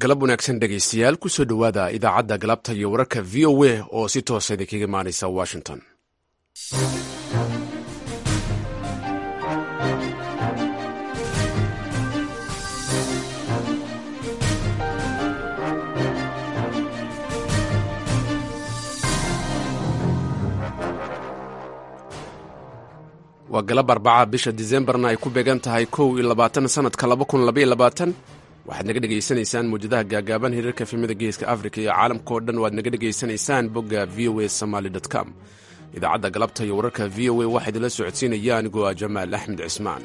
galab wanaagsan dhegaystayaal kusoo dhowaada idaacadda galabta iyo wararka v o a oo si toosa idinkaga imaanaysa washington waa galab arbaca bisha disembarna ay ku beegan tahay kow iyo labaatan sanadka laba kun labaiyo labaatan waxaad naga dhegaysanaysaan muwjadaha gaagaaban hiriirka efemada geeska afrika iyo caalamka oo dhan waad naga dhegaysanaysaan bogga v o a somaly com idaacadda galabta iyo wararka v o a waxaa idinla socodsiinaya anigoo ah jamaal axmed cismaan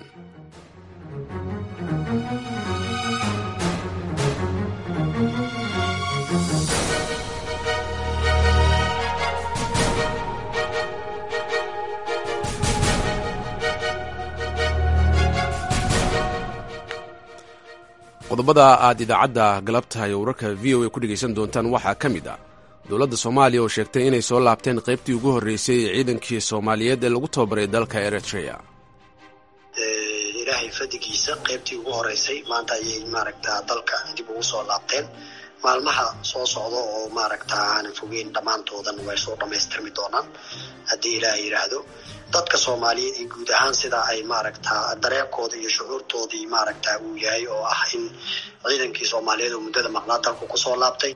qodobada aad idaacadda galabta iyo wararka v o a ku dhegaysan doontaan waxaa ka mid ah dowladda soomaaliya oo sheegtay inay soo laabteen qaybtii ugu horreysay ee ciidankii soomaaliyeed ee lagu tababaray dalka eritrea ilaahay fadigiisa qaybtii ugu horeysay maanta ayay maaragtaa dalka dib ugu soo laabteen maalmaha soo socda oo maaragtaa aanan fogeyn dhammaantoodan way soo dhammaystirmi doonaan haddii ilaahay yidhaahdo dadka soomaaliyeed iyo guud ahaan sida ay maaragtaa dareenkooda iyo shucuurtoodii maaragtaa uu yahay oo ah in ciidankii soomaaliyeed oo muddada maqnaa dalku kusoo laabtay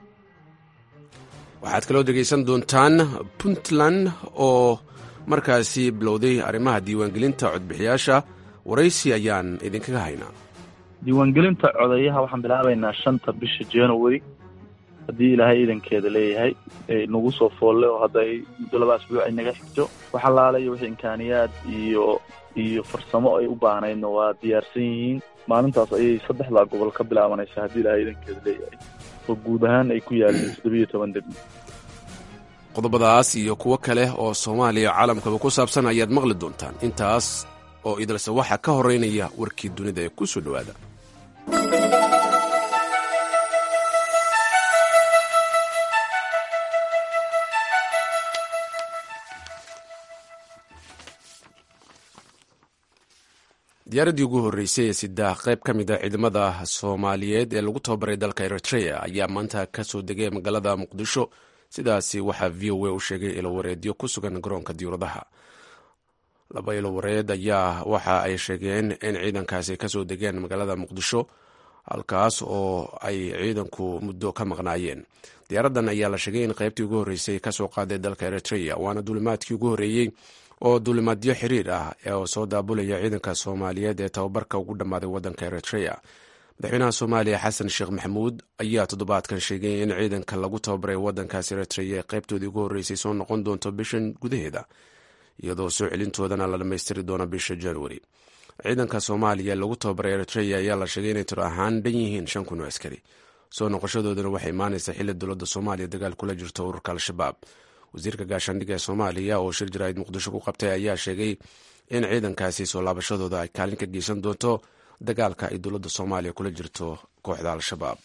waxaad kaloo dhegaysan doontaan puntland oo markaasi bilowday arrimaha diiwaangelinta codbixiyaasha waraysi ayaan idinkaga haynaa diiwaangelinta codayaha waxaan bilaabaynaa shanta bisha january haddii ilaahay ciidankeeda leeyahay nagu soo foolle oo hadda ay muddo laba asbuuc ay naga xigto wax allaalayo wixii imkaaniyaad iyo iyo farsamo ay u baahnaydna waa diyaarsan yihiin maalintaas ayay saddexdaa gobol ka bilaabanaysaa haddii ilaahay ciidankeeda leeyahay oo guud ahaan ay ku yaalliin toddobiyo toban degmo qodobadaas iyo kuwo kale oo soomaaliya caalamkaba ku saabsan ayaad maqli doontaan intaas oo idilse waxaa ka horeynaya warkii dunida ee ku soo dhowaada diyaaraddii ugu horreysay ee sidaah qayb ka mid a ciidamada soomaaliyeed ee lagu tababaray dalka eritrea ayaa maanta ka soo degay magaalada muqdisho sidaasi waxaa v o a u sheegay ilowareedyo ku sugan garoonka diyuuradaha laba ilowareed ayaa waxa ay sheegeen in ciidankaasi kasoo degeen magaalada muqdisho halkaas oo ay ciidanku muddo ka maqnaayeen diyaaraddan ayaa la sheegay in qaybtii ugu horreysay kasoo qaaday dalka eritrea waana duulimaadkii ugu horreeyey oo duulimaadyo xiriir ah oo soo daabulaya ciidanka soomaaliyeed ee tababarka ugu dhammaaday waddanka eritrea madaxweynaha soomaaliya xasan sheekh maxamuud ayaa toddobaadkan sheegay in ciidanka lagu tababaray waddankaas eritrea ee qaybtoodii ugu horreysay soo noqon doonto bishan gudaheeda iyadoo soo celintoodana la dhammaystiri doono bisha januari ciidanka soomaaliya lagu tababaray eritrea ayaa la sheegay inay tiro ahaan dhan yihiin shan kun oo askari soo noqoshadoodana waxay imaanaysaa xilli dowladda soomaaliya dagaal kula jirto ururka al-shabaab wasiirka gaashaandhigga ee soomaaliya oo shir jaraa'id muqdisho ku qabtay ayaa sheegay in ciidankaasi soo laabashadooda ay kaalin ka geysan doonto dagaalka ay dowladda soomaaliya kula jirto kooxda al-shabaab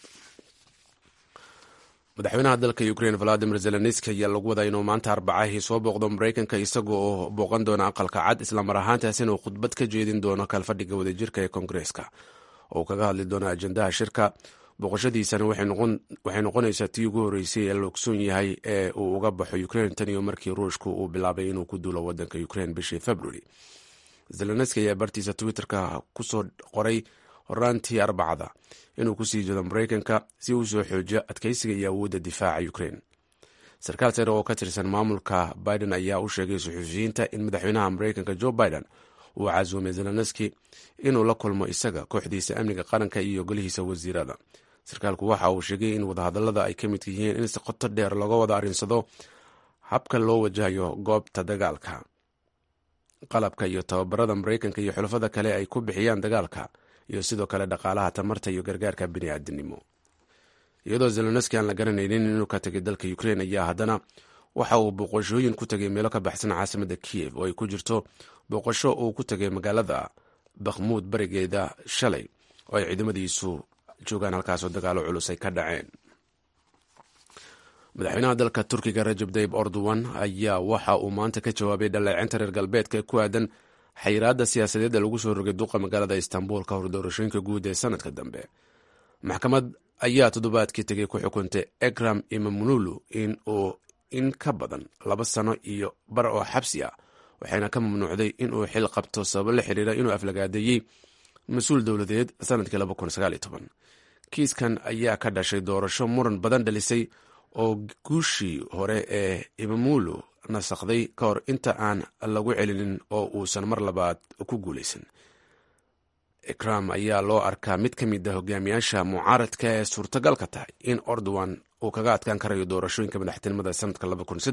madaxweynaha dalka ukrain valadimir zelenski ayaa lagu wadaa inuu maanta arbacahii soo booqdo maraykanka isaga oo booqan doona aqalka cad islamar ahaantaasina uu khudbad ka jeedin doono kalfadhiga wadajirka ee koongareeska oo kaga hadli doono ajendaha shirka booqashadiisana waxay noqonaysaa tii ugu horreysay ee la ogsoon yahay ee uu uga baxo ukrain tan iyo markii ruushku uu bilaabay inuu ku duulo wadanka ukrain bishii february zelenski ayaa bartiisa twitterka kusoo qoray horaantii arbacada inuu kusii jeedo maraykanka si uu soo xoojiyo adkeysiga iyo awoodda difaaca ukrain sarkaal sare oo ka tirsan maamulka biden ayaa u sheegay suxuufiyiinta in madaxweynaha maraykanka joe biden uu casuumay zelenski inuu la kulmo isaga kooxdiisa amniga qaranka iyo golihiisa wasiirada sarkaalku waxa uu sheegay in wadahadallada ay ka midka yihiin in si qoto dheer looga wada arrinsado habka loo wajahayo goobta dagaalka qalabka iyo tababarada maraykanka iyo xulafada kale ay ku bixiyaan dagaalka iyo sidoo kale dhaqaalaha tamarta iyo gargaarka bini'aadinimo iyadoo zelenski aan la garanaynin inuu ka tegay dalka ukrain ayaa haddana waxa uu booqashooyin ku tegay meelo ka baxsan caasimada kiyev oo ay ku jirto booqasho uu ku tegay magaalada bakhmuud barigeeda shalay oo ay ciidamadiisu joogaan halkaasoo dagaalo culus ay ka dhaceen madaxweynaha dalka turkiga rajab tayib erdogan ayaa waxa uu maanta ka jawaabay dhaleecinta reer galbeedka ee ku aadan xayiraadda siyaasadeedda lagu soo rogay duqa magaalada istanbul ka hor doorashooyinka guud ee sanadka dambe maxkamad ayaa toddobaadkii tegey ku xukuntay ekram imamunulu in uu in ka badan laba sano iyo bar oo xabsi ah waxayna ka mamnuucday inuu xil qabto sababo la xiriira inuu aflagaadeeyey mas-uul dowladeed sanadkii kiiskan ayaa ka dhashay doorasho muran badan dhalisay oo guushii hore ee imamulu nasakday ka hor inta aan lagu celinin oo uusan mar labaad ku guulaysan ikram ayaa loo arkaa mid ka mid a hogaamiyaasha mucaaradka ee suurtagalka tahay in ordowan uu kaga adkaan karayo doorashooyinka madaxtinimada sanadka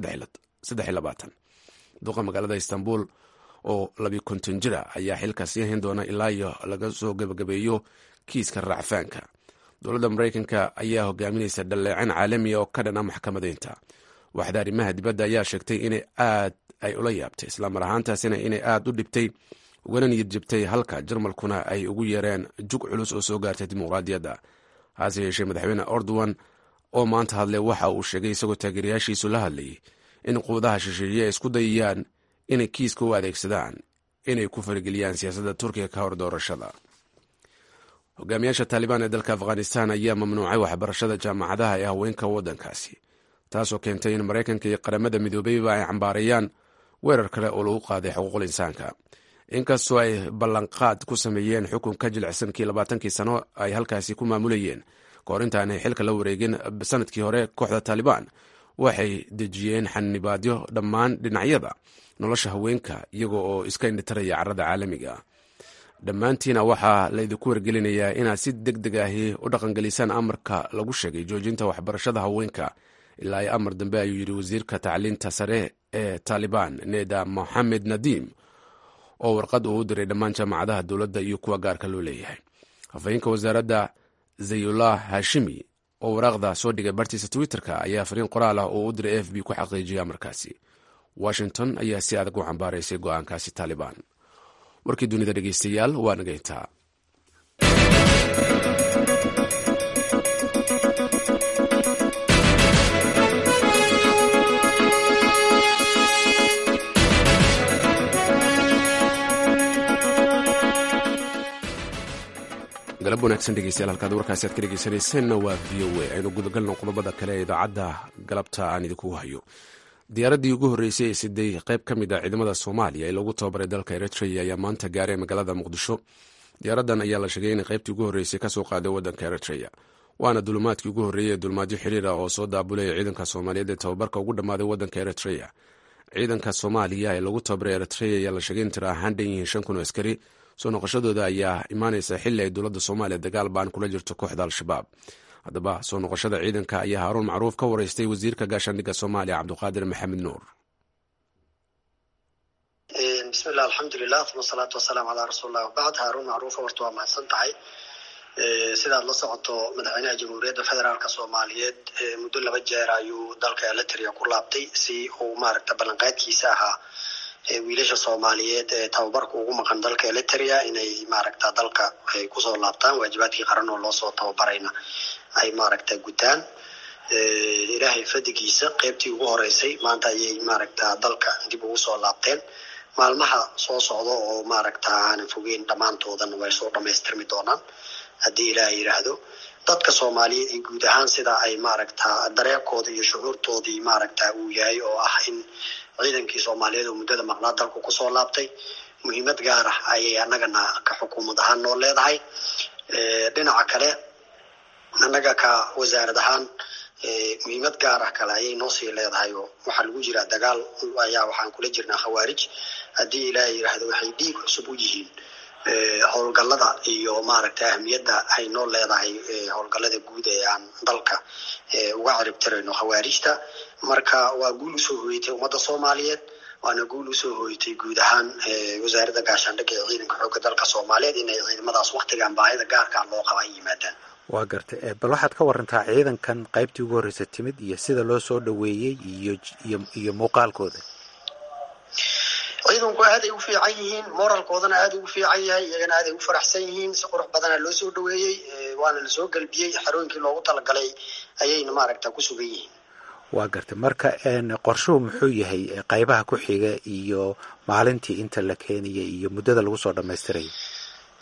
duqa magaalada istanbul oo labi konton jira ayaa xilkaas yahin doona ilaa iyo laga soo gebagabeeyo kiiska raacfaanka dowladda maraykanka ayaa hogaaminaysa dhaleecin caalamiya oo ka dhana maxkamadeynta waxda arrimaha dibadda ayaa sheegtay inay aad ay ula yaabtay islamar ahaantaasina inay aad u dhibtay ugana niyad jabtay halka jarmalkuna ay ugu yeereen jug culus oo soo gaartay dimuqraadiyadda hase yeeshee madaxweyne ordowan oo maanta hadlay waxa uu sheegay isagoo taageerayaashiisu la hadlayay in quudaha shisheeye ay isku dayayaan inay kiiska u adeegsadaan inay ku farageliyaan siyaasadda turkiga ka hor doorashada hogaamiyaasha taalibaan ee dalka afghanistan ayaa mamnuucay waxbarashada jaamacadaha ee haweenka waddankaasi taasoo keentay in maraykanka iyo qaramada midoobeyba ay cambaarayaan weerar kale oo lagu qaaday xuquuqul insaanka inkastoo ay ballanqaad ku sameeyeen xukun ka jilicsankii labaatankii sano ay halkaasi ku maamulayeen kahor intaanay xilka la wareegin sanadkii hore kooxda taalibaan waxay dejiyeen xanibaadyo dhammaan dhinacyada nolosha haweenka iyaga oo iska indhitaraya carada caalamiga dhammaantiina waxaa laydinku wargelinayaa inaad si deg deg ahi u dhaqangelisaan amarka lagu sheegay joojinta waxbarashada haweenka ilaa ay amar dambe ayuu yidhi wasiirka tacliinta sare ee taalibaan neda moxamed nadiim oo warqad uu u diray dhammaan jaamacadaha dowladda iyo kuwa gaarka loo leeyahay hafayeenka wasaaradda zayullah hashimi oo waraaqda soo dhigay bartiisa twitter-ka ayaa fariin qoraal ah oo u diray f b ku xaqiijiyay amarkaasi washington ayaa si adag u cambaaraysay go-aankaasi taalibaan warkii dunida dhegeystayaal waa nageyntaa galab wanaagsan dhegeystayaal halkaad warkaasi aad ka dhegeysanayseena waa v o a aynu gudagalno qodobada kale ee idaacadda galabta aan idinkugu hayo diyaaraddii ugu horreysay ee siday qayb ka mid ah ciidamada soomaaliya ee lagu tababaray dalka eritrea ayaa maanta gaaray magaalada muqdisho diyaaraddan ayaa la sheegay inay qaybtii ugu horreysay kasoo qaaday waddanka eritrea waana dulumaadkii ugu horreeyey ee dulmaadyo xiriira oo soo daabulaya ciidanka soomaaliyeed ee tababarka ugu dhammaaday waddanka eritrea ciidanka soomaaliya ee lagu tababaray eritrea ayaa la sheegay in tira ahaan dhan yihiin shan kun oo askari soo noqoshadooda ayaa imaanaysa xili ay dowladda soomaaliya dagaal baan kula jirto kooxda al-shabaab haddaba soo noqoshada ciidanka ayaa haaruun macruuf ka wareystay wasiirka gaashaandhigga soomaaliya cabdiqaadir maxamed nuur bismillah alxamdulilah uma asalaatu wasalaamu calaa rasuulilah wabacd haaruun macruufa horta waa mahadsan tahay sidaad la socoto madaxweynaha jamhuuriyadda federaalk soomaaliyeed muddo laba jeer ayuu dalka eritrea ku laabtay si uu maaragta ballanqaadkiisa ahaa wiilasha soomaaliyeed ee tababarka ugu maqan dalka eritrea inay maaragta dalka ay kusoo laabtaan waajibaadkii qaran oo loosoo tababarayna ay maaragta gutaan ilaahay fadigiisa qeybtii ugu horeysay maanta ayay maaragta dalka dib ugu soo laabteen maalmaha soo socda oo maaragta aanan fogeyn dhammaantoodan way soo dhamaystirmi doonaan haddii ilaah yidhaahdo dadka soomaaliyeed iyo guud ahaan sida ay maaragta dareenkooda iyo shucuurtoodii maaragta uu yahay oo ah in ciidankii soomaaliyeed oo muddada maqnaa dalku kusoo laabtay muhiimad gaar ah ayay annagana ka xukuumad ahaan noo leedahay dhinaca kale annaga ka wasaarad ahaan muhiimad gaar ah kale ayay noo sii leedahay oo waxaa lagu jiraa dagaal ayaa waxaan kula jirnaa khawaarij haddii ilaah yidhaahdo waxay dhiig cusub u yihiin howlgallada iyo maaragta ahmiyadda ay noo leedahay howlgallada guud ee aan dalka uga ciribtirayno khawaarijta marka waa guul usoo hoyatay ummadda soomaaliyeed waana guul usoo hoyatay guud ahaan wasaaradda gaashaandhigga ee ciidanka xoogga dalka soomaaliyeed inay ciidamadaas waktigan baahida gaarkaa loo qaba ay yimaadaan waa gartay bal waxaad ka warantaa ciidankan qaybtii ugu horreysa timid iyo sida loo soo dhoweeyey iyo iyo iyo muuqaalkooda ciidanku aaday u fiican yihiin moralkoodana aada ugu fiican yahay iyagana aaday u faraxsan yihiin si qurux badana loo soo dhaweeyey waana lasoo gelbiyey xerooyinkii loogu talagalay ayayna maaragta ku sugan yihiin waa gartay marka qorshuhu muxuu yahay qaybaha ku xiga iyo maalintii inta la keenaya iyo muddada lagu soo dhamaystiraya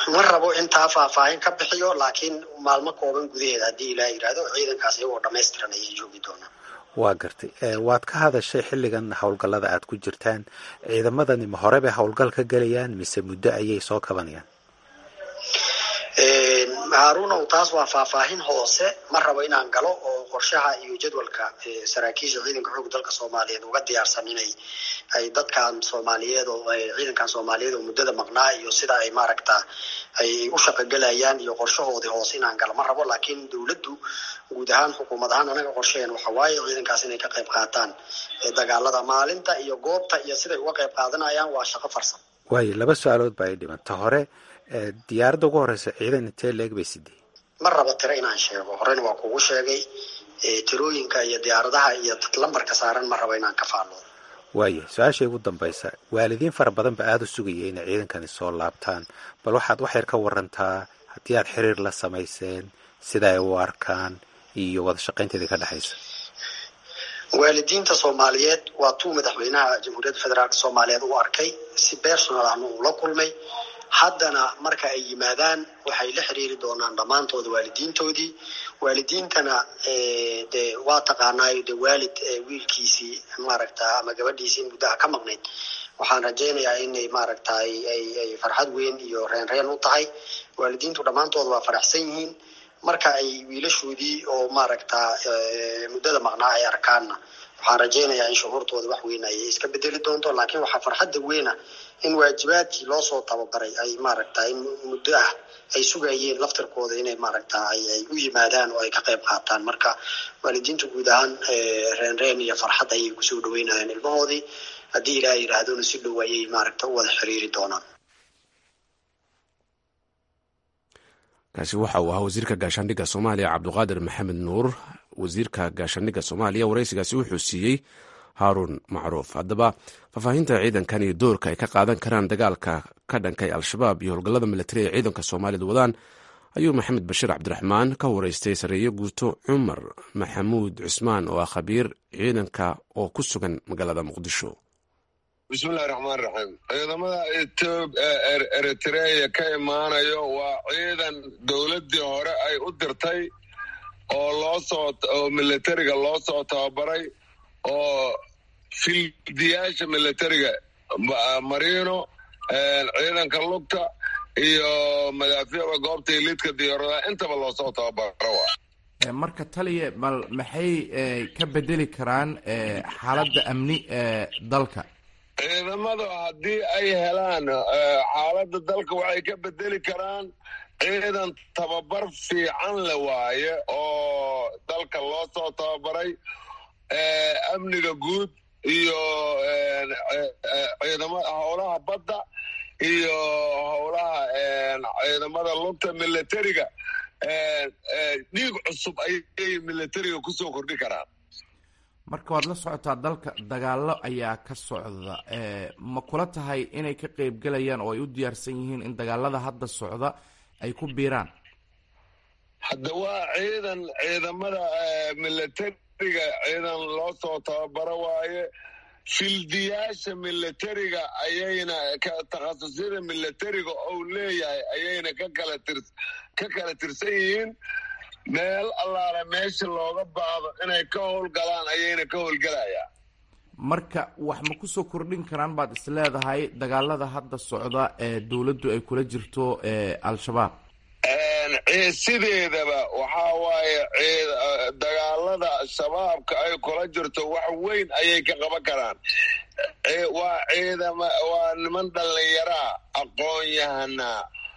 ma rabo intaa faahfaahin ka bixiyo laakiin maalmo kooban gudaheeda haddii ilaa yidhaahdo ciidankaas iyagoo dhamaystiran ayay joogi doonaan waa gartay waad ka hadashay xilligan howlgallada aad ku jirtaan ciidamadani ma hore bay howlgal ka gelayaan mise muddo ayay soo kabanayaan haarunow taas waa faahfaahin hoose ma rabo inaan galo oo qorshaha iyo jadwalka saraakiisha ciidanka xoog dalka soomaaliyeed uga diyaarsan inay ay dadkan soomaaliyeed oo ciidankan soomaaliyeed oo muddada maqnaa iyo sida ay maaragta ay u shaqogelayaan iyo qorshahoodii hoose inaan galo ma rabo laakiin dowladdu guud ahaan xukuumad ahaan anaga qorshaheen waxa waaye ciidankaas inay ka qayb qaataan dagaalada maalinta iyo goobta iyo siday uga qayb qaadanayaan waa shaqo farsan waayo laba su-aalood baa i dhiman ta hore diyaaradda ugu horeysa ciidan intee leeg bay sidee ma rabo tiro inaan sheego horena waa kugu sheegay tirooyinka iyo diyaaradaha iyo lambarka saaran ma rabo inaan ka faalo waayo su-aashay ugu dambaysa waalidiin fara badan ba aada u sugaya inay ciidankani soo laabtaan bal waxaad wax yar ka warantaa haddii aad xiriir la samayseen sida ay u arkaan iyo wada shaqaynteedii ka dhexaysa waalidiinta soomaaliyeed waa tuu madaxweynaha jamhuuriyadda federaalk soomaaliyeed u arkay si bersonal ahna uu la kulmay haddana marka ay yimaadaan waxay la xiriiri doonaan dhammaantooda waalidiintoodii waalidiintana de waa taqaanaayo de waalid wiilkiisii maaragta ama gabadhiisii muddaha ka maqnayd waxaan rajaynayaa inay maaragta ay farxad weyn iyo reen reen u tahay waalidiintu dhammaantooda waa faraxsan yihiin marka ay wiilashoodii oo maaragta muddada maqnaa ay arkaanna waxaan rajaynayaa in shuhuurtooda wax weyn ay iska bedeli doonto laakiin waxaa farxadda weyna in waajibaadkii loo soo tababaray ay maaragta in muddo ah ay sugayeen laftirkooda inay maaragta ay u yimaadaan oo ay ka qayb qaataan marka waalidiintu guud ahaan reen reen iyo farxad ayay kusoo dhaweynayaan ilmahoodii haddii ilaah yidhaahdona si dhow ayay maaragta u wada xiriiri doonaan kaasi waxa uu ahaa wasiirka gaashaandhigga soomaaliya cabduqaadir maxamed nuur wasiirka gaashaandhigga soomaaliya waraysigaasi wuxuu siiyey haaruun macruuf haddaba faahfaahinta ciidankan iyo doorka ay ka qaadan karaan dagaalka ka dhankay al-shabaab iyo howlgallada militari ee ciidanka soomaaliyad wadaan ayuu maxamed bashiir cabdiraxmaan ka waraystay sareeye guuto cumar maxamuud cusmaan oo ah khabiir ciidanka oo ku sugan magaalada muqdisho bismillahi raxmaan raxiim ciidamada eritreya ka imaanayo waa ciidan dowladdii hore ay u dirtay oo loo soo oo militariga loo soo tababaray oo fildiyaasha militariga marino ciidanka lugta iyo madaafiicda goobta iliidka diyaaradaha intaba loo soo tababaro marka taliya bal maxay ka bedeli karaan xaaladda amni ee dalka ciidamadu haddii ay helaan xaaladda dalka waxay ka bedeli karaan ciidan tababar fiican le waaye oo dalka loo soo tababaray amniga guud iyo ciidamada howlaha badda iyo howlaha ciidamada lugta militariga dhiig cusub ayay militariga kusoo kordhi karaan marka waad la socotaa dalka dagaallo ayaa ka socda ma kula tahay inay ka qeybgelayaan oo ay u diyaarsan yihiin in dagaalada hadda socda ay ku biiraan hadda waa ciidan ciidamada militariga ciidan loo soo tababaro waaye fildiyaasha militariga ayayna takhasusyada militariga ou leeyahay ayayna ka kala tir ka kala tirsan yihiin meel allaala meesha looga baahdo inay ka howlgalaan ayayna ka howlgelayaan marka wax ma kusoo kordhin karaan baad is leedahay dagaalada hadda socda ee dowladdu ay kula jirto al-shabaab sideedaba waxaa waaye dagaalada shabaabka ay kula jirto wax weyn ayay ka qaban karaan waa ciidama waa niman dhallinyaraa aqoon-yahana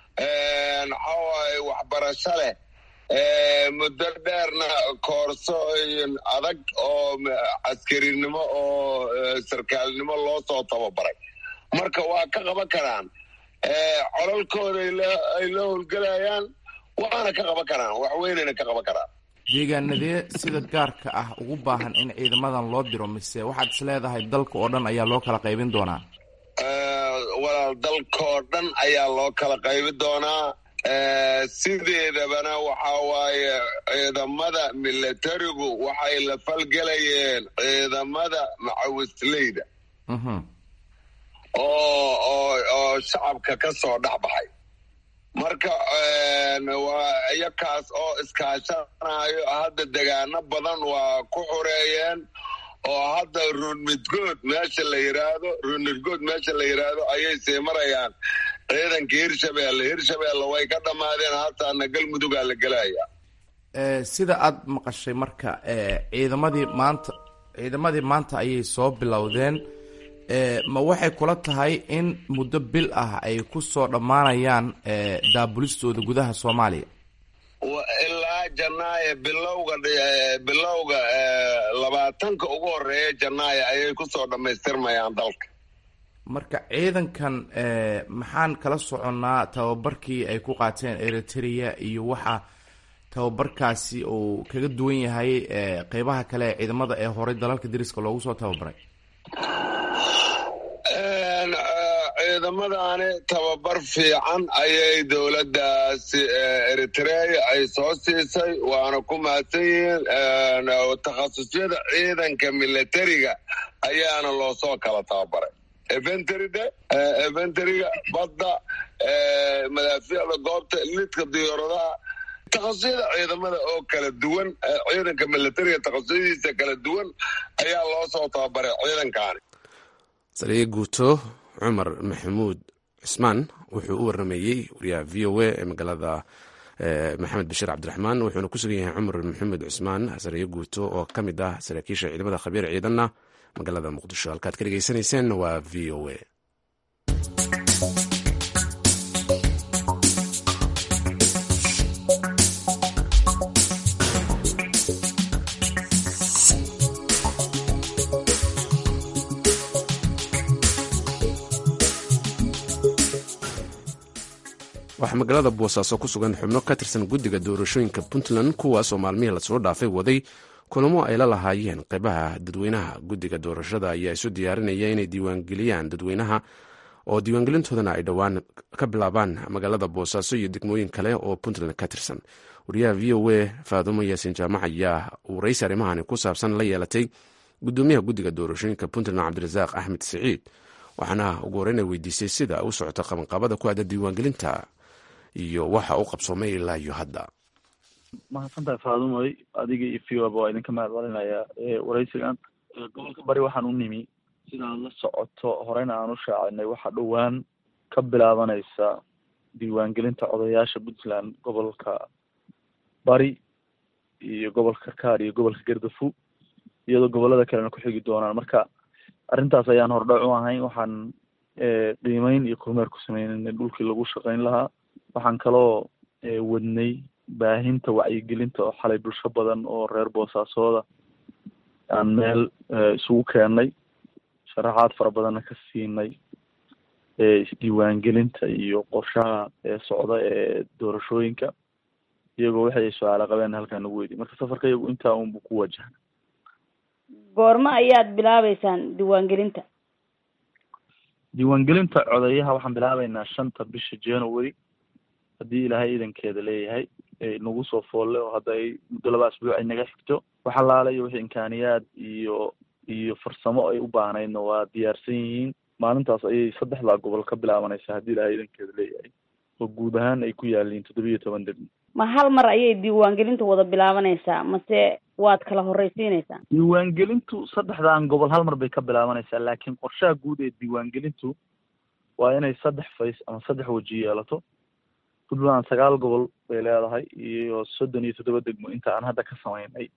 waxaa waaye waxbarasho leh muddo dheerna koorsooyin adag oo caskarinimo oo sarkaalnimo loo soo tababaray marka waa ka qaban karaan colalkooda ay la howlgelayaan waana ka qaban karaan wax weynayna ka qaban karaan deegaanadee sida gaarka ah ugu baahan in ciidamadan loo diro mise waxaad is leedahay dalka oo dhan ayaa loo kala qaybin doonaa walaal dalkaoo dhan ayaa loo kala qaybin doonaa sideedabana waxaa waaye ciidamada militarigu waxay la falgelayeen ciidamada macawisleyda oo oo oo shacabka ka soo dhex baxay marka waa iyakaas oo iskaashanayo hadda degaano badan waa ku xoreeyeen oo hadda runmidgood meesha la yiraahdo runmidgood meesha la yiraahdo ayay sii marayaan ciidanka hirshabeelle hirshabeelle way ka dhammaadeen hataana galmudugaa la gelaya sida aada maqashay marka ciidamadii maanta ciidamadii maanta ayay soo bilowdeen ma waxay kula tahay in muddo bil ah ay ku soo dhammaanayaan daabulistooda gudaha soomaaliya ilaa janaayo bilowga bilowga labaatanka ugu horeeya janaayo ayay kusoo dhammaystirmayaan dalka marka ciidankan maxaan kala soconnaa tababarkii ay ku qaateen eritrea iyo waxa tababarkaasi uu kaga duwan yahay qeybaha kale ee ciidamada ee horey dalalka dariska loogu soo tababaray ciidamadani tababar fiican ayay dowladdaasi eritrea ay soo siisay waana ku mahadsan yihiin takhasusyada ciidanka milatariga ayaana loo soo kala tababaray eventride eventriga badda madaafiicda goobta lidka diyaaradaha takhasusada ciidamada oo kala duwan ciidanka milatariga takhasusadiisa kala duwan ayaa loo soo tababaray ciidankaani sariye guuto cumar maxamuud cismaan wuxuu u warameeyey wariyaha v o a ee magaalada maxamed bashiir cabdiraxmaan wuxuuna ku sugan yahay cumar maxamuud cismaan sariye guuto oo ka mid ah saraakiisha ciidamada khabiir ciidanna magaalada muqdisho halkaad ka dhegeysaneyseen waa v o a waxaa magaalada boosaaso ku sugan xubno ka tirsan guddiga doorashooyinka puntland kuwaasoo maalmihii lasoo dhaafay waday kulamo ay la lahaayeen qeybaha dadweynaha guddiga doorashada ayaa isu diyaarinaya inay diiwaangeliyaan dadweynaha oo diiwaangelintoodana ay dhowaan ka bilaabaan magaalada boosaaso iyo degmooyin kale oo puntland ka tirsan wariyaha v o a faadumo yaasin jaamac ayaa waraysi arrimahani ku saabsan la yeelatay gudoomiyaha guddiga doorashooyinka puntland cabdirasaaq axmed siciid waxaana ugu horreyn ay weydiisay sida u socota qabanqaabada ku aada diiwaangelinta iyo waxa u qabsoomay ilaa iyo hadda mahadsantahay faadumoy adiga iyo vioba waa idinka mahad celinayaa waraysigan gobolka bari waxaan u nimi sidaad la socoto horeyna aan u shaacinay waxaa dhowaan ka bilaabanaysa diiwaangelinta odayaasha puntland gobolka bari iyo gobolka karkaar iyo gobolka gardafu iyadoo gobolada kalena ku xigi doonaan marka arrintaas ayaan hordhac u ahayn waxaan qiimeyn iyo kormeer ku sameynay dhulkii lagu shaqeyn lahaa waxaan kaloo wadnay baahinta wacyigelinta oo xalay bulsho badan oo reer boosaasooda aan meel isugu keennay sharaxaad fara badanna ka siinay isdiiwaangelinta iyo qorshaha socda ee doorashooyinka iyagoo waxay su-aalo qabeen halkaan nagu weydiy marka safarka iyagu intaa unbu ku wajahan goormo ayaad bilaabeysaan diiwaangelinta diiwaangelinta codeyaha waxaan bilaabeynaa shanta bisha january haddii ilaahay iidankeeda leeyahay nagu soo foolle oo hadda ay muddo laba asbuuc ay naga xigto wax allaala iyo wixii imkaaniyaad iyo iyo farsamo ay u baahnaydna waa diyaarsan yihiin maalintaas ayay saddexdaa gobol ka bilaabanaysaa haddii ilaahay iidankeeda leeyahay oo guud ahaan ay ku yaaliin toddoba iyo toban degmo ma hal mar ayay diiwaangelinta wada bilaabanaysaa mase waad kala horreysiinaysaa diiwaangelintu saddexdan gobol hal mar bay ka bilaabanaysaa laakiin qorshaha guud ee diiwaangelintu waa inay saddex fays ama saddex weji yeelato puntland sagaal gobol bay leedahay iyo soddon iyo toddoba degmo inta aan hadda ka samaynay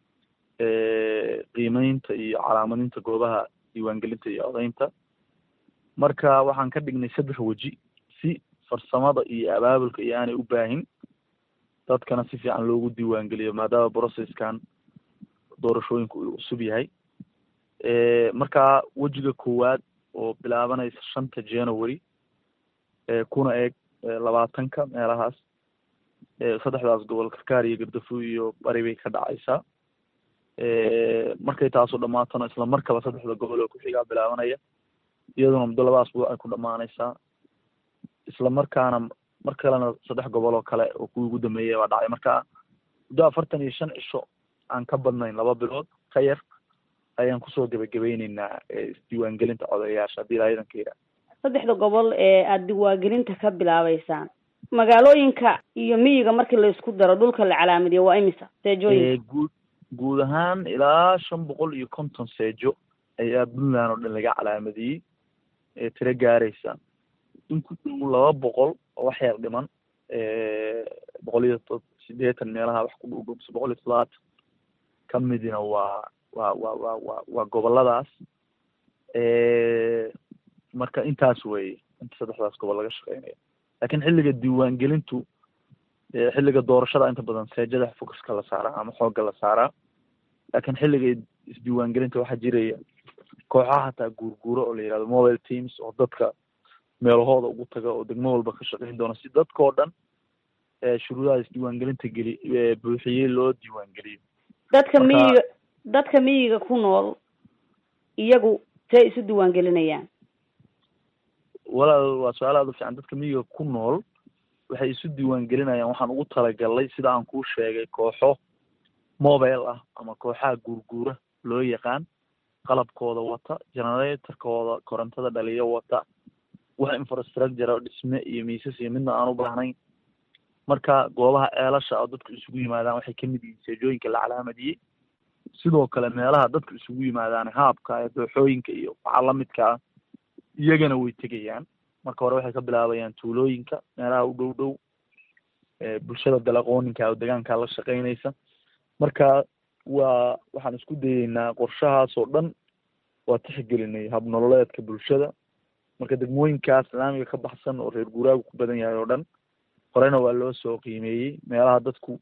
qiimeynta iyo calaamadinta goobaha diiwaangelinta iyo odeynta marka waxaan ka dhignay saddex weji si farsamada iyo abaabulka iyo aanay u baahin dadkana si fiican loogu diiwaangeliyo maadaama processkan doorashooyinku uu cusub yahay marka wejiga koowaad oo bilaabanaysa shanta january kuna eeg labaatanka meelahaas saddexdaas gobol karkaar iyo gardafu iyo bari bay ka dhacaysaa markay taasu dhamaatona isla markaba saddexda gobol oo ku-xigaa bilaabanaya iyaduna muddo laba asbuuc ay ku dhamaanaysaa isla markaana mar kalena saddex gobol oo kale oo kuwii ugu dambeeyay baa dhacay marka muddo afartan iyo shan cisho aan ka badnayn laba bilood ka yar ayaan kusoo gebagabeyneynaa isdiiwaangelinta codeyaasha haddii ilaa idanka yidhaah saddexda gobol ee aada diiwaangelinta ka bilaabeysaan magaalooyinka iyo miyiga markii la isku daro dhulka la calaamadiyo waa imisa seejooyinka guud guud ahaan ilaa shan boqol iyo konton seejo ayaa puntland oo dhan laga calaamadiyey ee tiro gaaraysa in ku dhow laba boqol oo wax yar dhiman boqol iyo to sideetan meelaha wax ku dhow dhow mise boqol iyo toddobaatan ka midina waa waa waa waa waa waa goboladaas marka intaas weeye inta saddexdaas gobol laga shaqeynaya laakiin xilliga diiwaangelintu xilliga doorashada inta badan seejada focuska la saaraa ama xoogga la saaraa laakiin xilliga isdiiwaangelinta waxaa jiraya kooxaha hataa guurguuro oo la yihahdo mobile teams oo dadka meelahooda ugu taga oo degmo walba ka shaqeyn doona si dadkao dhan shuruudaha isdiiwaangelinta geli buuxiyey loo diiwaangeliyo dadka miyiga dadka miyiga ku nool iyagu see isu diiwaangelinayaan walaal waa su-aal aada u fiican dadka miyiga ku nool waxay isu diiwaangelinayaan waxaan ugu talagalnay sida aan kuu sheegay kooxo mobile ah ama kooxaha guurguura loo yaqaan qalabkooda wata generatorkooda korontada dhaliyo wata wax infrastructure dhisme iyo miisas iyo midna aan u baahnayn marka goobaha ceelasha oo dadku isugu yimaadaan waxay kamid yihiin seejooyinka la calaamadiyey sidoo kale meelaha dadku isugu yimaadaan haabka ee dooxooyinka iyo waxaa lamidka ah iyagana way tegayaan marka hore waxay ka bilaabayaan tuulooyinka meelaha u dhow dhow bulshada dalaqooninka oo degaanka la shaqeynaysa marka waa waxaan isku dayeynaa qorshahaas oo dhan waa tixgelinay habnololeedka bulshada marka degmooyinkaas islaamiga ka baxsan oo reer guuraagu ku badan yahay oo dhan horena waa loo soo qiimeeyey meelaha dadku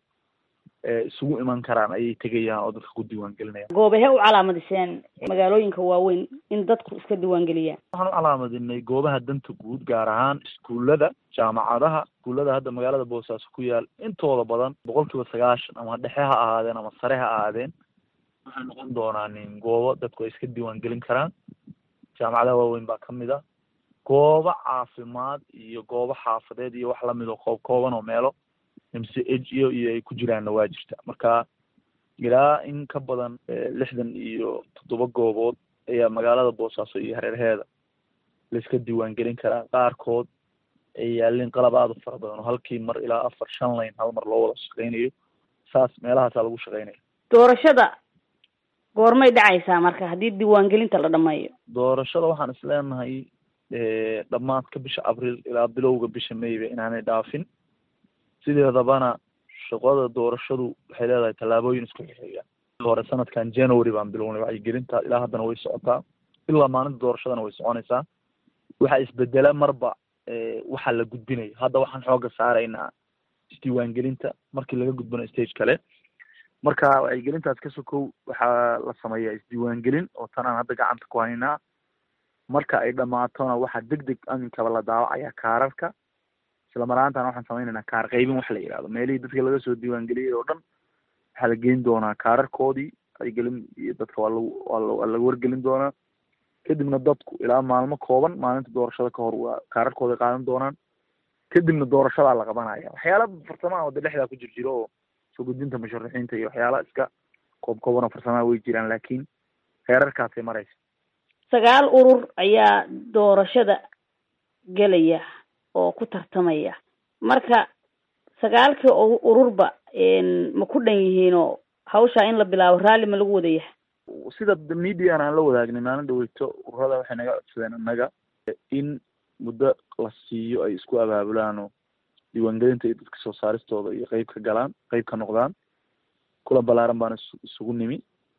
isugu iman karaan ayay tegayaan oo dadka ku diiwaan gelinayaan goobahe u calaamadiseen magaalooyinka waaweyn in dadku iska diiwaan geliyaan waxaan u calaamadinay goobaha danta guud gaar ahaan iskuullada jaamacadaha iskuullada hadda magaalada boosaaso ku yaal intooda badan boqol kiiba sagaashan ama dhexe ha ahaadeen ama sare ha ahaadeen waxay noqon doonaan goobo dadku ay iska diiwaan gelin karaan jaamacadaha waaweyn baa kamid a goobo caafimaad iyo goobo xaafadeed iyo wax lamid oo koob kooban oo meelo m c h iyo iyo ay ku jiraanna waa jirta marka ilaa in ka badan lixdan iyo toddoba goobood ayaa magaalada boosaaso iyo hareerheeda laiska diiwaan gelin karaa qaarkood ay yaalin qalab aada u fara badan oo halkii mar ilaa afar shan layn hal mar loo wada shaqeynayo saas meelahaasaa lagu shaqeynaya doorashada goormay dhacaysaa marka haddii diiwaangelinta la dhameeyo doorashada waxaan is leenahay dhammaadka bisha abriil ilaa bilowga bisha mayba inaanay dhaafin sideedabana shaqada doorashadu waxay leedahay tallaabooyin isku xixiga hore sanadkan january baan bilownay wacyigelinta ilaa haddana way socotaa ilaa maalinta doorashadana way soconaysaa waxaa isbedela marba waxaa la gudbinayo hadda waxaan xooga saaraynaa isdiiwaangelinta markii laga gudbino stage kale marka wacyigelintaas ka sokow waxaa la sameeyaa isdiiwaangelin oo tan aan hadda gacanta ku haynaa marka ay dhamaatona waxaa deg deg aminkaba la daawacayaa kaararka isla maraantan waxaan sameynaynaa kaar qaybin wax la yihahdo meelihii dadka laga soo diiwaangeliyey oo dhan waxaa la geyn doonaa kaararkoodii wacyigelin iyo dadka waa lagu waa laga wargelin doonaa kadibna dadku ilaa maalmo kooban maalinta doorashada ka hor waa kaararkooda qaadan doonaan kadibna doorashadaa la qabanaya waxyaala farsamaha wada dhexdaa ku jir jiro oo soo gudbinta musharaxiinta iyo waxyaala iska koob kooban oo farsamaha way jiraan laakiin heerarkaasay maraysa sagaal urur ayaa doorashada gelaya oo ku tartamaya marka sagaalkii ururba ma ku dhan yihiinoo hawshaa in la bilaabo raalli ma lagu wada yahay sida median aan la wadaagnay maalin dhaweyto ururada waxay naga codsadeen annaga in muddo la siiyo ay isku abaabulaan oo diiwaangelinta iyo dadka soo saaristooda iyo qeyb ka galaan qeyb ka noqdaan kulan balaaran baan is isugu nimi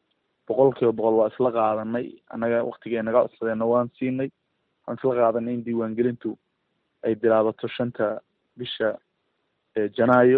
boqol kiiba boqol waa isla qaadanay annaga waktigay naga codsadeenna waan siinay waan isla qaadanay in diiwaangelintu ay bilaabato shanta bisha janaayo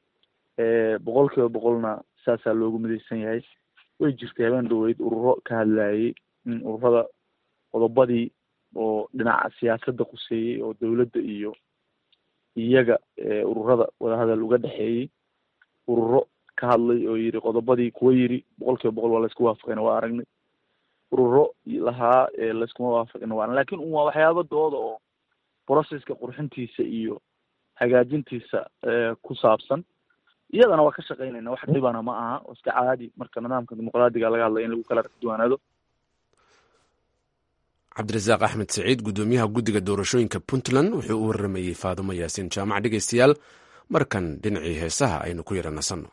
boqol kiiba boqolna saasaa loogu midaysan yahay way jirtay habeen dhaweyd ururo ka hadlayay in ururada qodobadii oo dhinaca siyaasadda quseeyey oo dawladda iyo iyaga ururada wadahadal uga dhexeeyey ururo ka hadlay oo yiri qodobadii kuwa yiri boqol kiiba boqol waa laisku waafaqayna waa aragnay ururo lahaa layskuma waafaqina waa lakin un waa waxyaaba dooda oo processka qurxintiisa iyo hagaajintiisa ku saabsan iyadana waa ka shaqeynayna wax dhibana ma aha oo iska caadi marka nidaamka dimuqraadiga laga hadlaya in lagu kala duwanaado cabdirasaaq axmed saciid guddoomiyaha guddiga doorashooyinka puntland wuxuu u waramayey faadumo yaasiin jaamac dhegeystayaal markan dhinacii heesaha aynu ku yara nasanno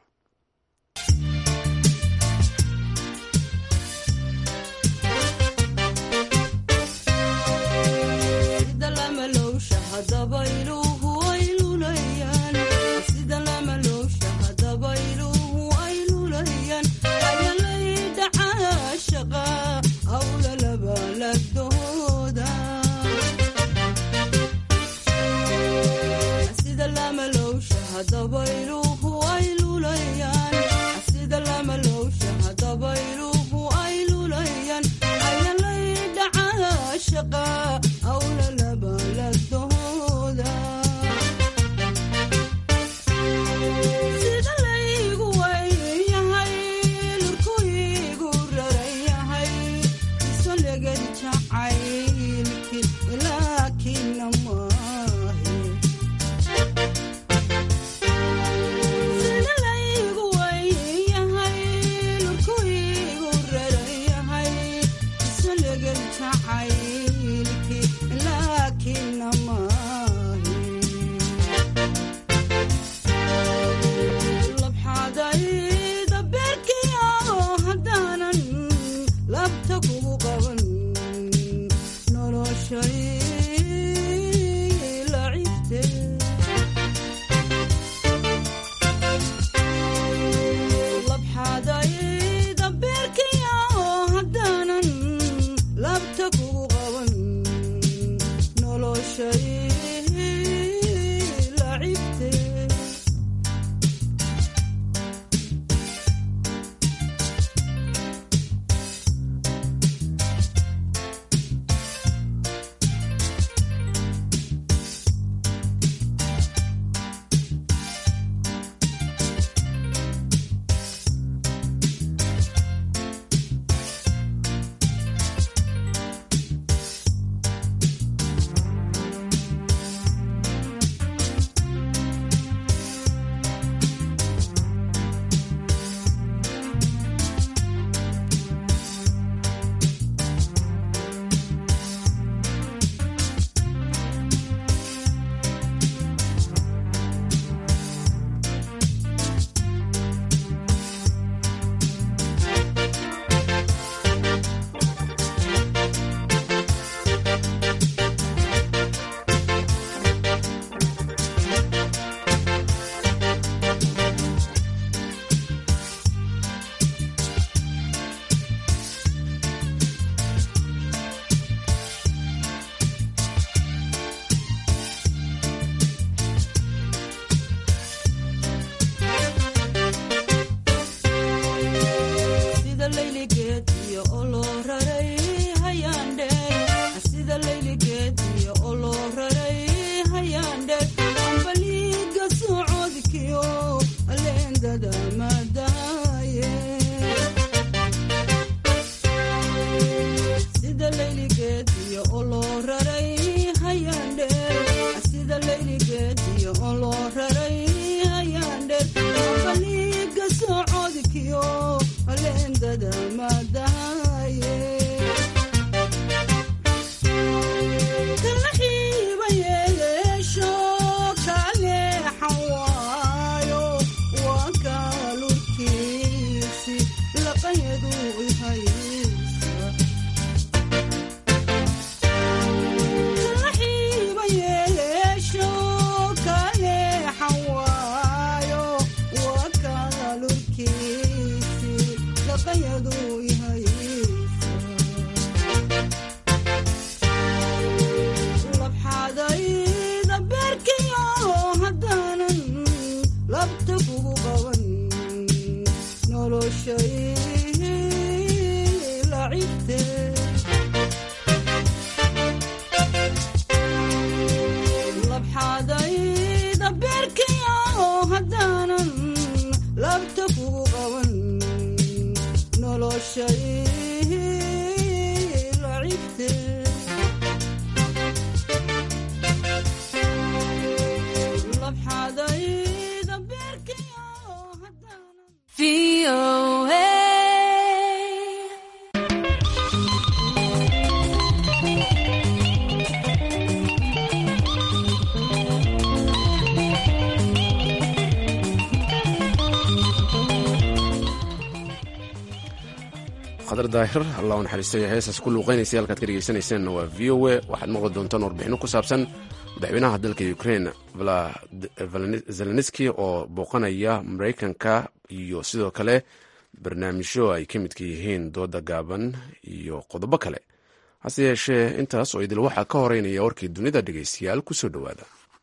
qadar daahir allah u naxariistay heesaas ku luuqaynaysay halkaad ka dhegaysanayseena waa v o a waxaad maqli doontaan warbixino ku saabsan madaxweynaha dalka ukrain zelenski oo booqanaya maraykanka iyo sidoo kale barnaamijyo ay ka midka yihiin dooda gaaban iyo qodobo kale hase yeeshee intaas oo idil waxaa ka horeynaya warkii dunida dhegaystayaal kusoo dhowaada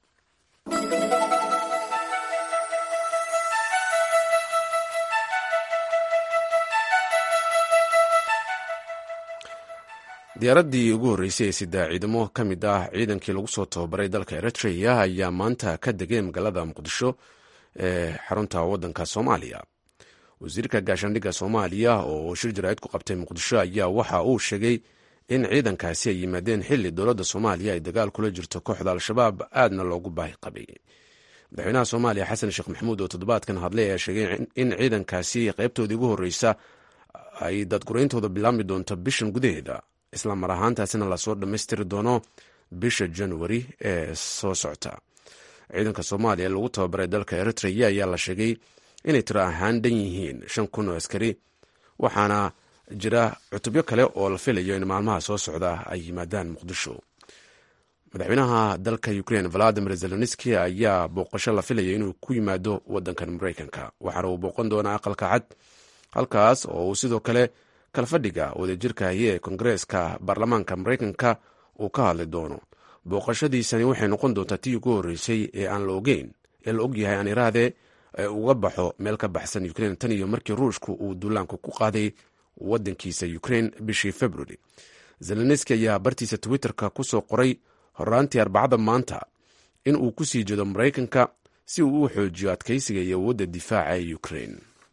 diyaaraddii ugu horreysay ee sidaa ciidamo ka mid ah ciidankii lagu soo tababaray dalka eritrea ayaa maanta ka degay magaalada muqdisho ee xarunta waddanka soomaaliya wasiirka gaashaandhigga soomaaliya oo shir jaraa'id ku qabtay muqdisho ayaa waxa uu sheegay in ciidankaasi ay yimaadeen xilli dowladda soomaaliya ay dagaal kula jirto kooxda al-shabaab aadna loogu baahi qabay madaxweynaha soomaaliya xasan sheekh maxamuud oo toddobaadkan hadlay ayaa sheegay in ciidankaasi qaybtoodii ugu horreysa ay dadgurayntooda bilaabmi doonto bishan gudaheeda isla mar ahaantaasina lasoo dhammaystiri doono bisha januari ee soo socta ciidanka soomaaliya lagu tababaray dalka eritrea ayaa la sheegay inay tiro ahaan dhan yihiin shan kun oo askari waxaana jira cutubyo kale oo la filayo in maalmaha soo socda ay yimaadaan muqdisho madaxweynaha dalka ukrain valadimir zelenski ayaa booqasho la filaya inuu ku yimaado wadankan mareykanka waxaana uu booqan doonaa aqalka cad halkaas oo uu sidoo kale kalfadhiga wadajirkahi ee kongareeska baarlamaanka mareykanka uu ka hadli doono booqashadiisani waxay noqon doontaa tii ugu horreysay ee aan la ogeyn ee la ogyahay aan iraade ee uga baxo meel ka baxsan ukrain tan iyo markii ruushku uu duulaanku ku qaaday wadankiisa ukrain bishii februari zelenski ayaa bartiisa twitterka ku soo qoray horaantii arbacada maanta in uu ku sii jeedo maraykanka si uu u xoojiyo adkaysiga iyo awoodda difaaca ee ukrain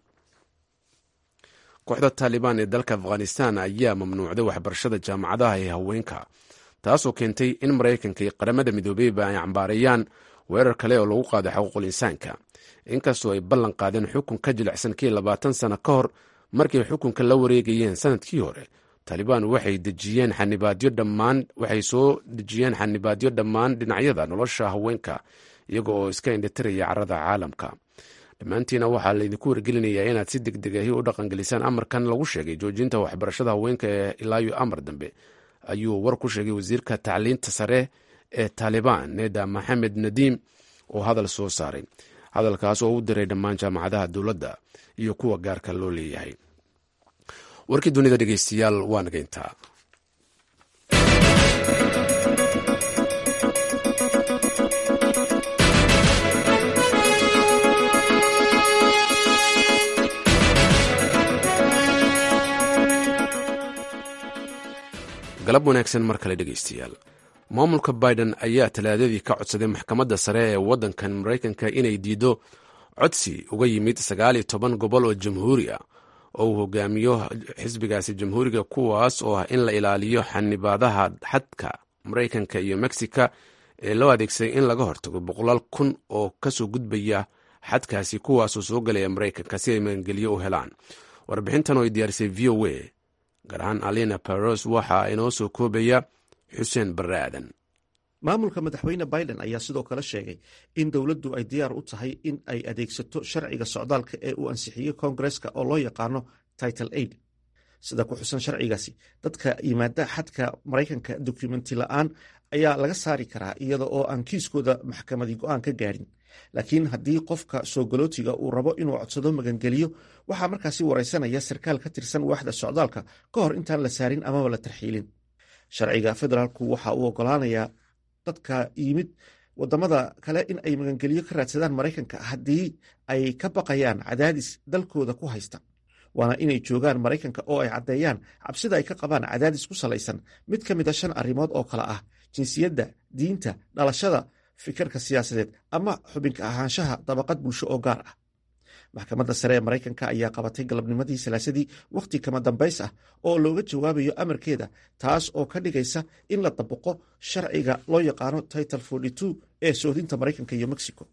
kooxda taalibaan ee dalka afghanistan ayaa mamnuucday waxbarashada jaamacadaha ee haweenka taasoo keentay in maraykanka iyo qaramada midoobeyba ay cambaareeyaan weerar kale oo lagu qaaday xuquuqul insaanka inkastoo ay ballan qaadeen xukun ka jilicsan kii labaatan sano ka hor markay xukunka la wareegayeen sanadkii hore taalibaan waxay dejiyeen xanibaadyo dhammaan waxay soo dejiyeen xanibaadyo dhammaan dhinacyada nolosha haweenka iyaga oo iska indhitiraya carada caalamka dhammaantiina waxaa laydinku wargelinayaa inaad si deg deg ahi u dhaqangelisaan amarkan lagu sheegay joojinta waxbarashada haweenka ee ilaayo amar dambe ayuu war ku sheegay wasiirka tacliinta sare ee taalibaan neda maxamed nadiim oo hadal soo saaray hadalkaas oo u diray dhammaan jaamacadaha dowladda iyo kuwa gaarka loo leeyahay warkii dunida dhegeystayaal waa nageyntaa galab wanaagsan mar kale dhegeystayaal maamulka biden ayaa talaadadii ka codsaday maxkamadda sare ee waddankan maraykanka inay diido codsi uga yimid sagaal iyo toban gobol oo jamhuuri ah oo uu hogaamiyo xisbigaasi jamhuuriga kuwaas oo ah in la ilaaliyo xanibaadaha xadka maraykanka iyo mexica ee loo adeegsaday in laga hortago boqolaal kun oo kasoo gudbaya xadkaasi kuwaasoo soo galaya maraykanka si ay magangelyo u helaan warbixintan oo ay diyaarisay v o a gaar ahaan alina baros waxaa inoo soo koobaya xuseen barre aadan maamulka madaxweyne biden ayaa sidoo kale sheegay in dowladdu ay diyaar u tahay in ay adeegsato sharciga socdaalka ee uu ansixiyey koongareska oo loo yaqaano title aid sida ku xusan sharcigaasi dadka yimaada xadka maraykanka dokumenti la-aan ayaa laga saari karaa iyada oo aan kiiskooda maxkamadi go-aan ka gaadhin laakiin haddii qofka soo galootiga uu rabo inuu codsado magangeliyo waxaa markaasi wareysanaya sarkaal ka tirsan waaxda socdaalka ka hor intaan la saarin amaba la tarxiilin sharciga federaalku waxa uu ogolaanayaa dadka yimid wadamada kale in ay magangeliyo ka raadsadaan maraykanka haddii ay ka baqayaan cadaadis dalkooda ku haysta waana inay joogaan maraykanka oo ay caddeeyaan cabsida ay ka qabaan cadaadis ku salaysan mid ka mid a shan arrimood oo kale ah jinsiyadda diinta dhalashada fikirka siyaasadeed ama xubinka ahaanshaha dabaqad bulsho oo gaar ah maxkamadda sare ee maraykanka ayaa qabatay galabnimadii salaasadii wakhti kama dambays ah oo looga jawaabayo amarkeeda taas oo ka dhigaysa in la dabaqo sharciga loo yaqaano title ee soodinta maraykanka iyo mexico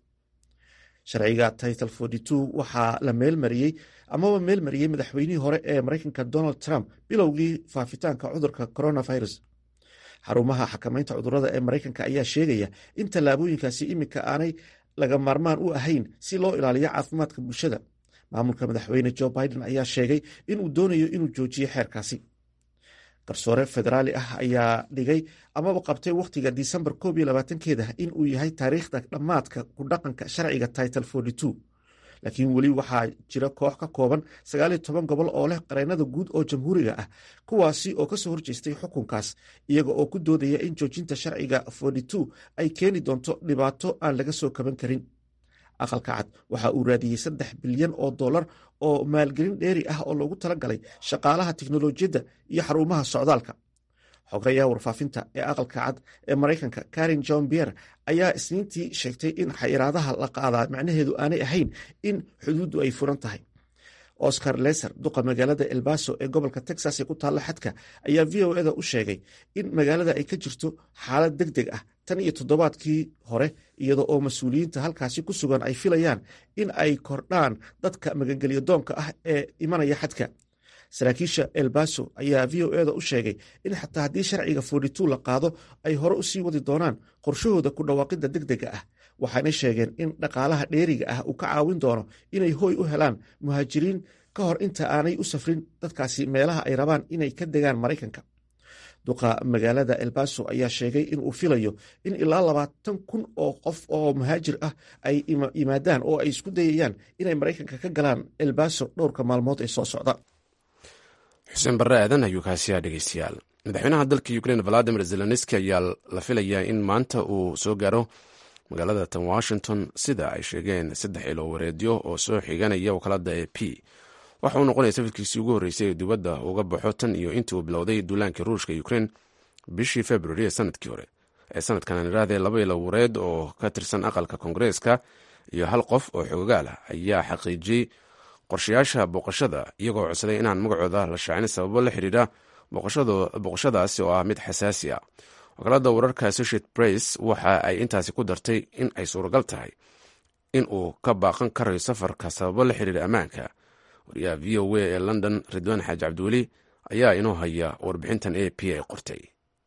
sharciga title waxaa la meelmariyey amaba meelmariyey madaxweynihii hore ee maraykanka donald trump bilowgii faafitaanka cudurka coronavirus xarumaha xakamaynta cudurada ee maraykanka ayaa sheegaya in tallaabooyinkaasi iminka aanay laga maarmaan u ahayn si loo ilaaliyo caafimaadka bulshada maamulka madaxweyne joe biden ayaa sheegay inuu doonayo inuu joojiyo xeerkaasi garsoore federaali ah ayaa dhigay amaba qabtay wakhtiga disembar koob iyo labaatankeeda in uu yahay taariikhda dhammaadka ku dhaqanka sharciga title forty two laakiin weli waxaa jira koox ka kooban sagaal iyo toban gobol oo leh qareennada guud oo jamhuuriga ah kuwaasi oo kasoo horjeestay xukunkaas iyaga oo ku doodaya in joojinta sharciga forty two ay keeni doonto dhibaato aan laga soo kaban karin aqalka cad waxa uu raadiyey saddex bilyan oo dollar oo maalgelin dheeri ah oo loogu talagalay shaqaalaha tiknolojiyadda iyo xarumaha socdaalka xogeyaha warfaafinta ee aqalka cad ee maraykanka karin john bier ayaa isniintii sheegtay in xayiraadaha la qaadaa macnaheedu aanay ahayn in xuduuddu ay furan tahay oscar leser duqa magaalada elbaso ee gobolka texas ee ku taalla xadka ayaa v o eda u sheegay in magaalada ay ka jirto xaalad deg deg ah tan iyo toddobaadkii hore iyada oo mas-uuliyiinta halkaasi ku sugan ay filayaan in ay kordhaan dadka magangelyo doonka ah ee imanaya xadka saraakiisha elbaso ayaa v o eda u sheegay in xataa haddii sharciga forty la qaado ay hore u sii wadi doonaan qorshahooda ku dhawaaqidda deg dega ah waxaanay sheegeen in dhaqaalaha dheeriga ah uu ka caawin doono inay hooy u helaan muhaajiriin ka hor inta aanay u safrin dadkaasi meelaha ay rabaan inay ka degaan maraykanka duqa magaalada elbaso ayaa sheegay in uu filayo in ilaa labaatan kun oo qof oo muhaajir ah ay yimaadaan oo ay isku dayayaan inay maraykanka ka galaan elbaso dhowrka maalmood ee soo socda xuseen barre aadan ayuu kaasiyaa dhegeystayaal madaxweynaha dalka ukrein valadimir zelenski ayaa la filayaa in maanta uu soo gaaro magaalada tan washington sida ay sheegeen saddex ilo wareedyo oo soo xiganaya wakaalada e p waxa uu noqonaya safarkiisii ugu horreysay ee dibadda uga baxo tan iyo intii uu bilowday duulaankii ruushka ukrein bishii februari ee sanadkii hore ee sanadkan irahdee laba ilo wareed oo ka tirsan aqalka koongareeska iyo hal qof oo xoogaal ah ayaa xaqiijiyey qorshayaasha booqashada iyagoo codsaday inaan magacooda la shaacin sababo la xidhiidha booqashadaasi oo ah mid xasaasi ah wakaalada wararka associate press waxa ay intaasi ku dartay in ay suuragal tahay in uu ka baaqan karayo safarka sababo la xidhiidha ammaanka wariyaha v o a ee london ridwaan xaaji cabdiweli ayaa inoo haya warbixintan a p ay qortay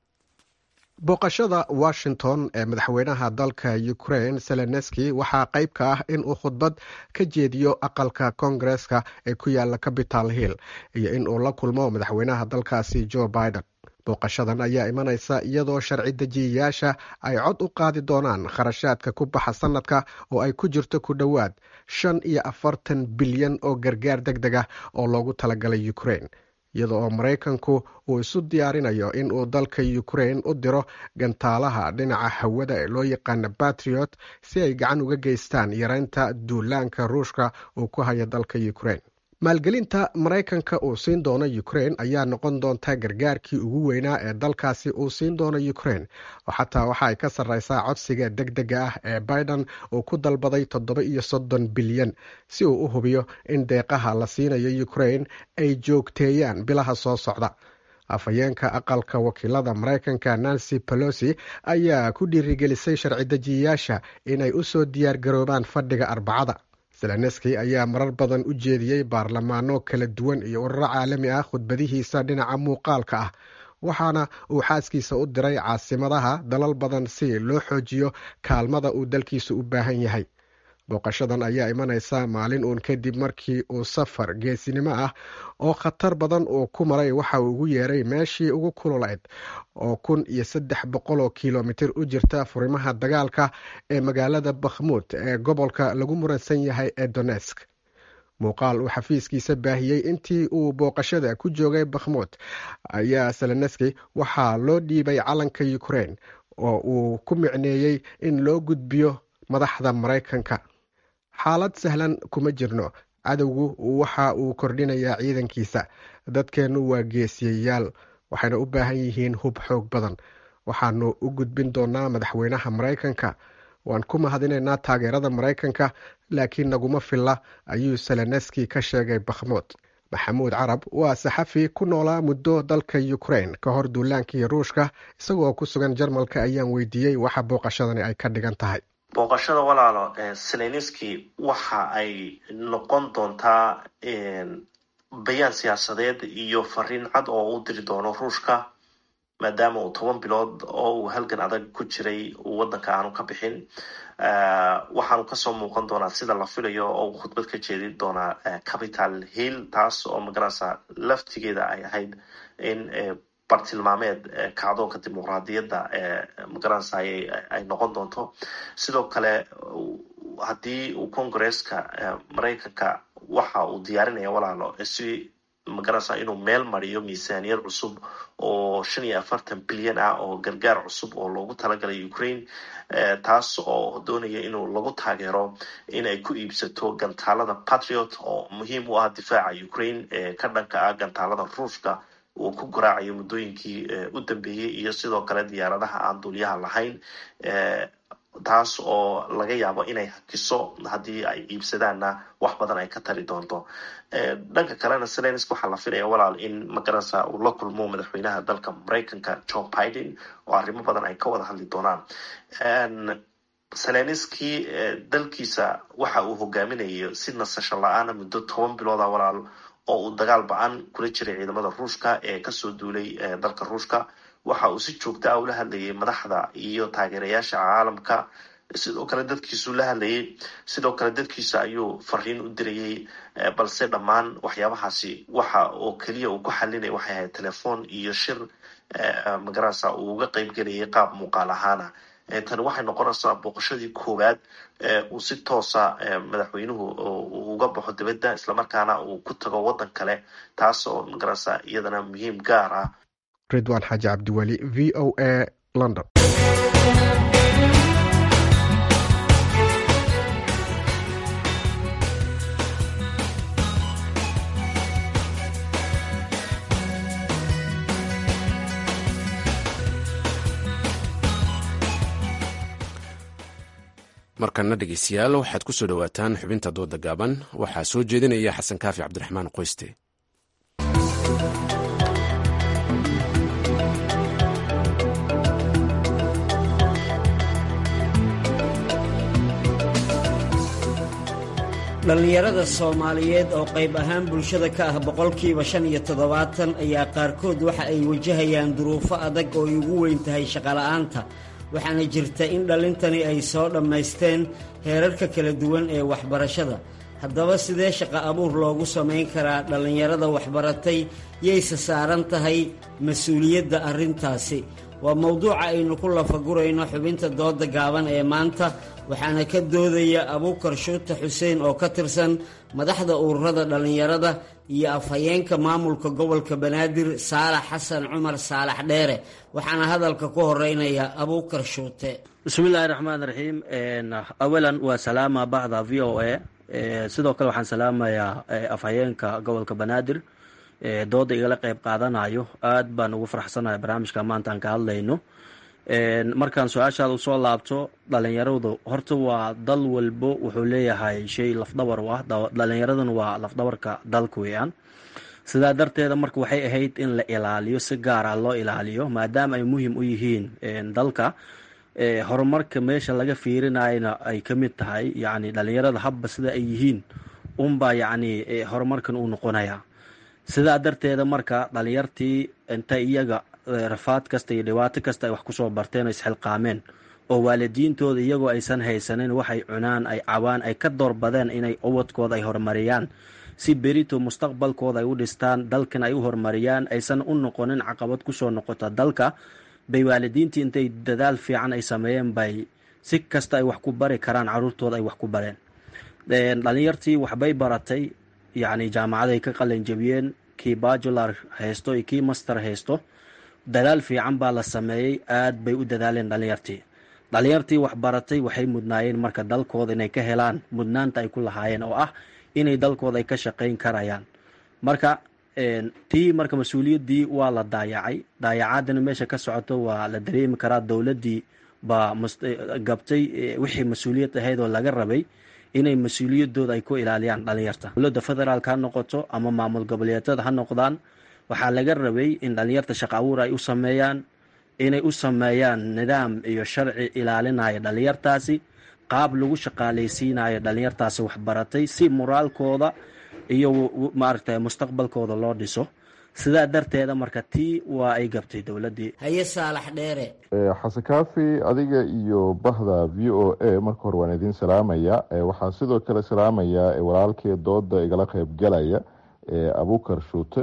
booqashada washington ee madaxweynaha dalka ukraine seleneski waxaa qayb ka ah in uu khudbad ka jeediyo aqalka koongareska ee ku yaala capital hill iyo in uu la kulmo madaxweynaha dalkaasi joe biden booqashadan ayaa imanaysa iyadoo sharci dejiyayaasha ay cod u qaadi doonaan kharashaadka ku baxa sanadka oo ay ku jirto ku dhowaad shan iyo afartan bilyan oo gargaar deg deg ah oo loogu talagalay ukraine iyada oo maraykanku uu isu diyaarinayo in uu dalka ukraine u diro gantaalaha dhinaca hawada ee loo yaqaana batriot si ay gacan uga geystaan yareynta duulaanka ruushka uu ku hayo dalka ukraine maalgelinta maraykanka uu siin doono ukraine ayaa noqon doonta gargaarkii ugu weynaa ee dalkaasi uu siin doono ukraine oo xataa waxa ay ka sarreysaa codsiga deg dega ah ee biden uu ku dalbaday toddoba iyo soddon bilyan si uu u hubiyo in deeqaha la siinayo ukraine ay joogteeyaan bilaha soo socda afhayeenka aqalka wakiilada maraykanka nancy pelosi ayaa ku dhiirigelisay sharci dejiyayaasha inay u soo diyaar garoobaan fadhiga arbacada zelenski ayaa marar badan u jeediyey baarlamaano kala duwan iyo ururo caalami ah khudbadihiisa dhinaca muuqaalka ah waxaana uu xaaskiisa u diray caasimadaha dalal badan si loo xoojiyo kaalmada uu dalkiisu u baahan yahay booqashadan ayaa imanaysa maalin uun kadib markii uu safar geesinimo ah oo khatar badan uu ku maray waxa uu ugu yeeray meeshii ugu kululayd oo kun iyo saddex boqol oo kilomitir u jirta furimaha dagaalka ee magaalada bakhmuud ee gobolka lagu muransan yahay ee donesk muuqaal uu xafiiskiisa baahiyey intii uu booqashada ku joogay bakhmuud ayaa seleneski waxaa loo dhiibay calanka ukraine oo uu ku micneeyey in loo gudbiyo madaxda maraykanka xaalad sahlan kuma jirno cadowgu waxa uu kordhinayaa ciidankiisa dadkeennu waa geesiyayaal waxayna u baahan yihiin hub xoog badan waxaanu u gudbin doonaa madaxweynaha maraykanka waan ku mahadinaynaa taageerada maraykanka laakiin naguma filla ayuu seleneski ka sheegay bakhmuud maxamuud carab waa saxafi ku noolaa muddo dalka ukraine ka hor duulaankii ruushka isagoo ku sugan jarmalka ayaan weydiiyey waxa booqashadani ay ka dhigan tahay booqashada walaalo seleniski waxa ay noqon doontaa bayaan siyaasadeed iyo fariin cad oo u diri doono ruushka maadaama uu toban bilood oo uu halgan adag ku jiray uu waddanka aanu ka bixin waxaanu kasoo muuqan doonaa sida la filayo oo uu khudbad ka jeedin doonaa capital hill taas oo magaranaysa laftigeeda ay ahayd in bartilmaameed kacdoonka dimuqraadiyadda magaranaysa ay noqon doonto sidoo kale haddii uu congresska maraykanka waxa uu diyaarinaya walaalo si magaranaysa inuu meel mariyo miisaaniyad cusub oo shan iyo afartan bilyan ah oo gargaar cusub oo loogu talagalay ukraine taas oo doonaya inuu lagu taageero in ay ku iibsato gantaalada patriot oo muhiim u ah difaaca ukraine ee ka dhanka ah gantaalada ruushka uu ku garaacayo muddooyinkii u dambeeyey iyo sidoo kale diyaaradaha aan duulyaha lahayn taas oo laga yaabo inay hakiso haddii ay iibsadaanna wax badan ay ka tari doonto dhanka kalena selensk waxaa la filaya walaal in magaranaysa uu la kulmo madaxweynaha dalka maraykanka john biden oo arrimo badan ay ka wada hadli doonaan selenski dalkiisa waxa uu hogaaminayo si nasasho la-aana muddo toban bilooda walaal oo uu dagaal ba-an kula jiray ciidamada ruushka ee kasoo duulay dalka ruushka waxa uu si joogta ah ula hadlayay madaxda iyo taageerayaasha caalamka sidoo kale dadkiisu la hadlayay sidoo kale dadkiisa ayuu fariin u dirayay balse dhammaan waxyaabahaasi waxa oo keliya uu ku xalinaya waxay ahayd telefoon iyo shir magaranaysa uu uga qeyb gelayay qaab muuqaal ahaana tani waxay noqonaysaa booqashadii koowaad uu si toosa madaxweynuhu uga baxo dibadda islamarkaana uu ku tago waddan kale taas oo magaranaysa iyadana muhiim gaar ah ridwan xaaji cabdiweli v o a london markana dhegeystayaal waxaad ku soo dhowaataan xubinta dooda gaaban waxaa soo jeedinaya xasan kaafi cabdiraxmaan qoyste dhallinyarada soomaaliyeed oo qayb ahaan bulshada ka ah boqolkiiba shan iyo toddobaatan ayaa qaarkood waxa ay wajahayaan duruufo adag oo ay ugu weyn tahay shaqola'aanta waxaana jirta in dhallintani ay soo dhammaysteen heerarka kala duwan ee waxbarashada haddaba sidee shaqo abuur loogu samayn karaa dhallinyarada waxbaratay yayse saaran tahay mas-uuliyadda arrintaasi waa mowduuca aynu ku lafagurayno xubinta dooda gaaban ee maanta waxaana ka doodaya abuukar shuute xuseen oo ka tirsan madaxda ururada dhallinyarada iyo afhayeenka maamulka gobolka banaadir saalax xasan cumar saalax dheere waxaana hadalka ku horeynaya abuukar shuute bismillahi raxmaan raxiim awalan waa salaama bacda v o a sidoo kale waxaan salaamayaa afhayeenka gobolka banaadir dooda igala qeyb qaadanayo aad baan ugu faraxsanahay barnaamijka maanta aan ka hadlayno markaan su-aashaada usoo laabto dhalinyaradu horta waa dal walbo wuxuu leeyahay shay lafdhabar u ah dhalinyaraduna waa lafdhabarka dalka weeyaan sidaa darteeda marka waxay ahayd in la ilaaliyo si gaar ah loo ilaaliyo maadaama ay muhiim u yihiin dalka horumarka meesha laga fiirinayna ay ka mid tahay yacni dhalinyarada habba sida ay yihiin unbaa yacni horumarkan uu noqonaya sidaa darteeda marka dhalinyartii inta iyaga rafaad kasta iyo dhibaato kasta ay wax kusoo barteen oo isxilqaameen oo waalidiintooda iyagoo aysan haysanin waxay cunaan ay cabaan ay ka doorbadeen inay ubadkooda ay horumariyaan si berito mustaqbalkooda ay u dhistaan dalkan ay u horumariyaan aysan u noqonin caqabad kusoo noqota dalka bay waalidiintii intay dadaal fiican ay sameeyeen bay si kasta ay wax ku bari karaan caruurtooda ay wax ku bareen dhalinyartii waxbay baratay yacni jaamacaday ka qalinjabiyeen kii bajular haysto iyo kii master haysto dadaal fiican baa la sameeyey aad bay u dadaaleen dhalinyartii dhalinyartii waxbaratay waxay mudnaayeen marka dalkooda inay ka helaan mudnaanta ay ku lahaayeen oo ah inay dalkooda ay ka shaqayn karayaan marka tii marka mas-uuliyaddii waa la daayacay daayacaadina meesha ka socoto waa la dareemi karaa dowladdii baa gabtay wixii mas-uuliyad ahayd oo laga rabay inay mas-uuliyadooda ay ku ilaaliyaan dhalinyarta dowladda federaalk ha noqoto ama maamul goboleedyada ha noqdaan waxaa laga rabay in dhalinyarta shaqo abuur ay u sameeyaan inay u sameeyaan nidaam iyo sharci ilaalinaya dhalinyartaasi qaab lagu shaqaaleysiinayo dhalinyartaasi waxbaratay si moraalkooda iyo maaragtay mustaqbalkooda loo dhiso sidaa darteeda marka tii waa ay gabtay dowladdii haye saalax dheere xasan kaafi adiga iyo bahda v o a marka hore waan idiin salaamaya waxaan sidoo kale salaamayaa walaalkii dooda igala qeybgalaya abukar shuute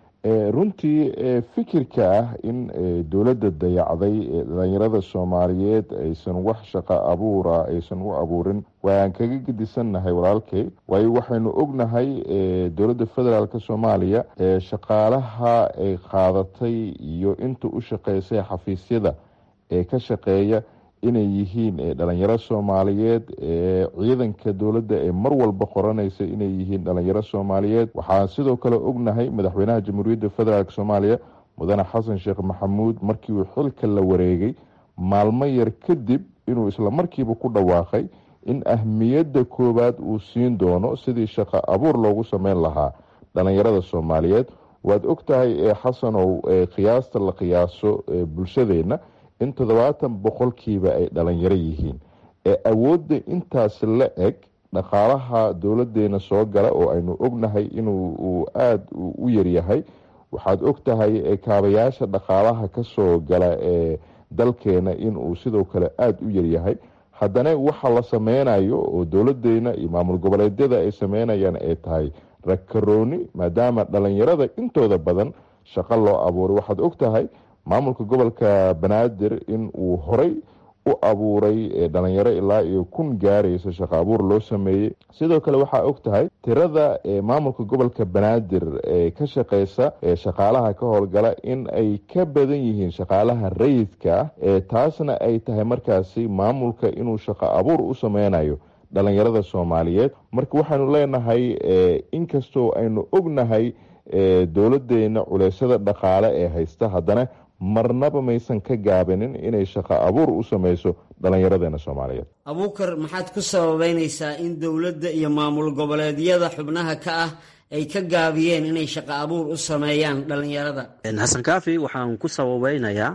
runtii fikirka ah in dowladda dayacday dhalinyarada soomaaliyeed aysan wax shaqo abuura aysan u abuurin waan kaga gedisannahay walaalkay waayo waxaynu ognahay dowladda federaalk soomaaliya shaqaalaha ay qaadatay iyo inta u shaqeysay xafiisyada ee ka shaqeeya inay yihiin dhalinyaro soomaaliyeed ciidanka dowladda ee mar walba qoranaysa inay yihiin dhalinyaro soomaaliyeed waxaan sidoo kale ognahay madaxweynaha jamhuuriyadda federaalk soomaaliya mudane xasan sheekh maxamuud markii uu xilka la wareegay maalmo yar kadib inuu isla markiiba ku dhawaaqay in ahmiyadda koowaad uu siin doono sidii shaqo abuur loogu sameyn lahaa dhalinyarada soomaaliyeed waad ogtahay xasanow qiyaasta la qiyaaso bulshadeenna in toddobaatan boqolkiiba ay dhalinyaro yihiin ee awoodda intaas la eg dhaqaalaha dowladeena soo gala oo aynu ognahay inuu aada u yaryahay waxaad ogtahay kaabayaasha dhaqaalaha kasoo gala ee dalkeena inuu sidoo kale aada u yaryahay haddana waxa la sameynayo oo dowladeena iyo maamul goboleedyada ay sameynayaan ay tahay rakarooni maadaama dhalinyarada intooda badan shaqo loo abuuray waxaad ogtahay maamulka gobolka banaadir in uu horay u abuuray dhalinyaro ilaa iyo kun gaaraysa shaqo abuur loo sameeyey sidoo kale waxaa og tahay tirada maamulka gobolka banaadir ee ka shaqeysa shaqaalaha ka howlgala in ay ka badan yihiin shaqaalaha rayidka ah taasna ay tahay markaasi maamulka inuu shaqo abuur u sameynayo dhalinyarada soomaaliyeed marka waxaanu leenahay inkastoo aynu ognahay dowladeena culeysyada dhaqaale ee haysta haddana marnaba maysan ka gaabinin inay shaqo abuur u sameyso dhallinyaradeena soomaaliyeed abuukar maxaad ku sababeynaysaa in dowladda iyo maamul goboleedyada xubnaha ka ah ay ka gaabiyeen inay shaqo abuur u sameeyaan dhallinyarada xasan kaafi waxaan ku sababeynayaa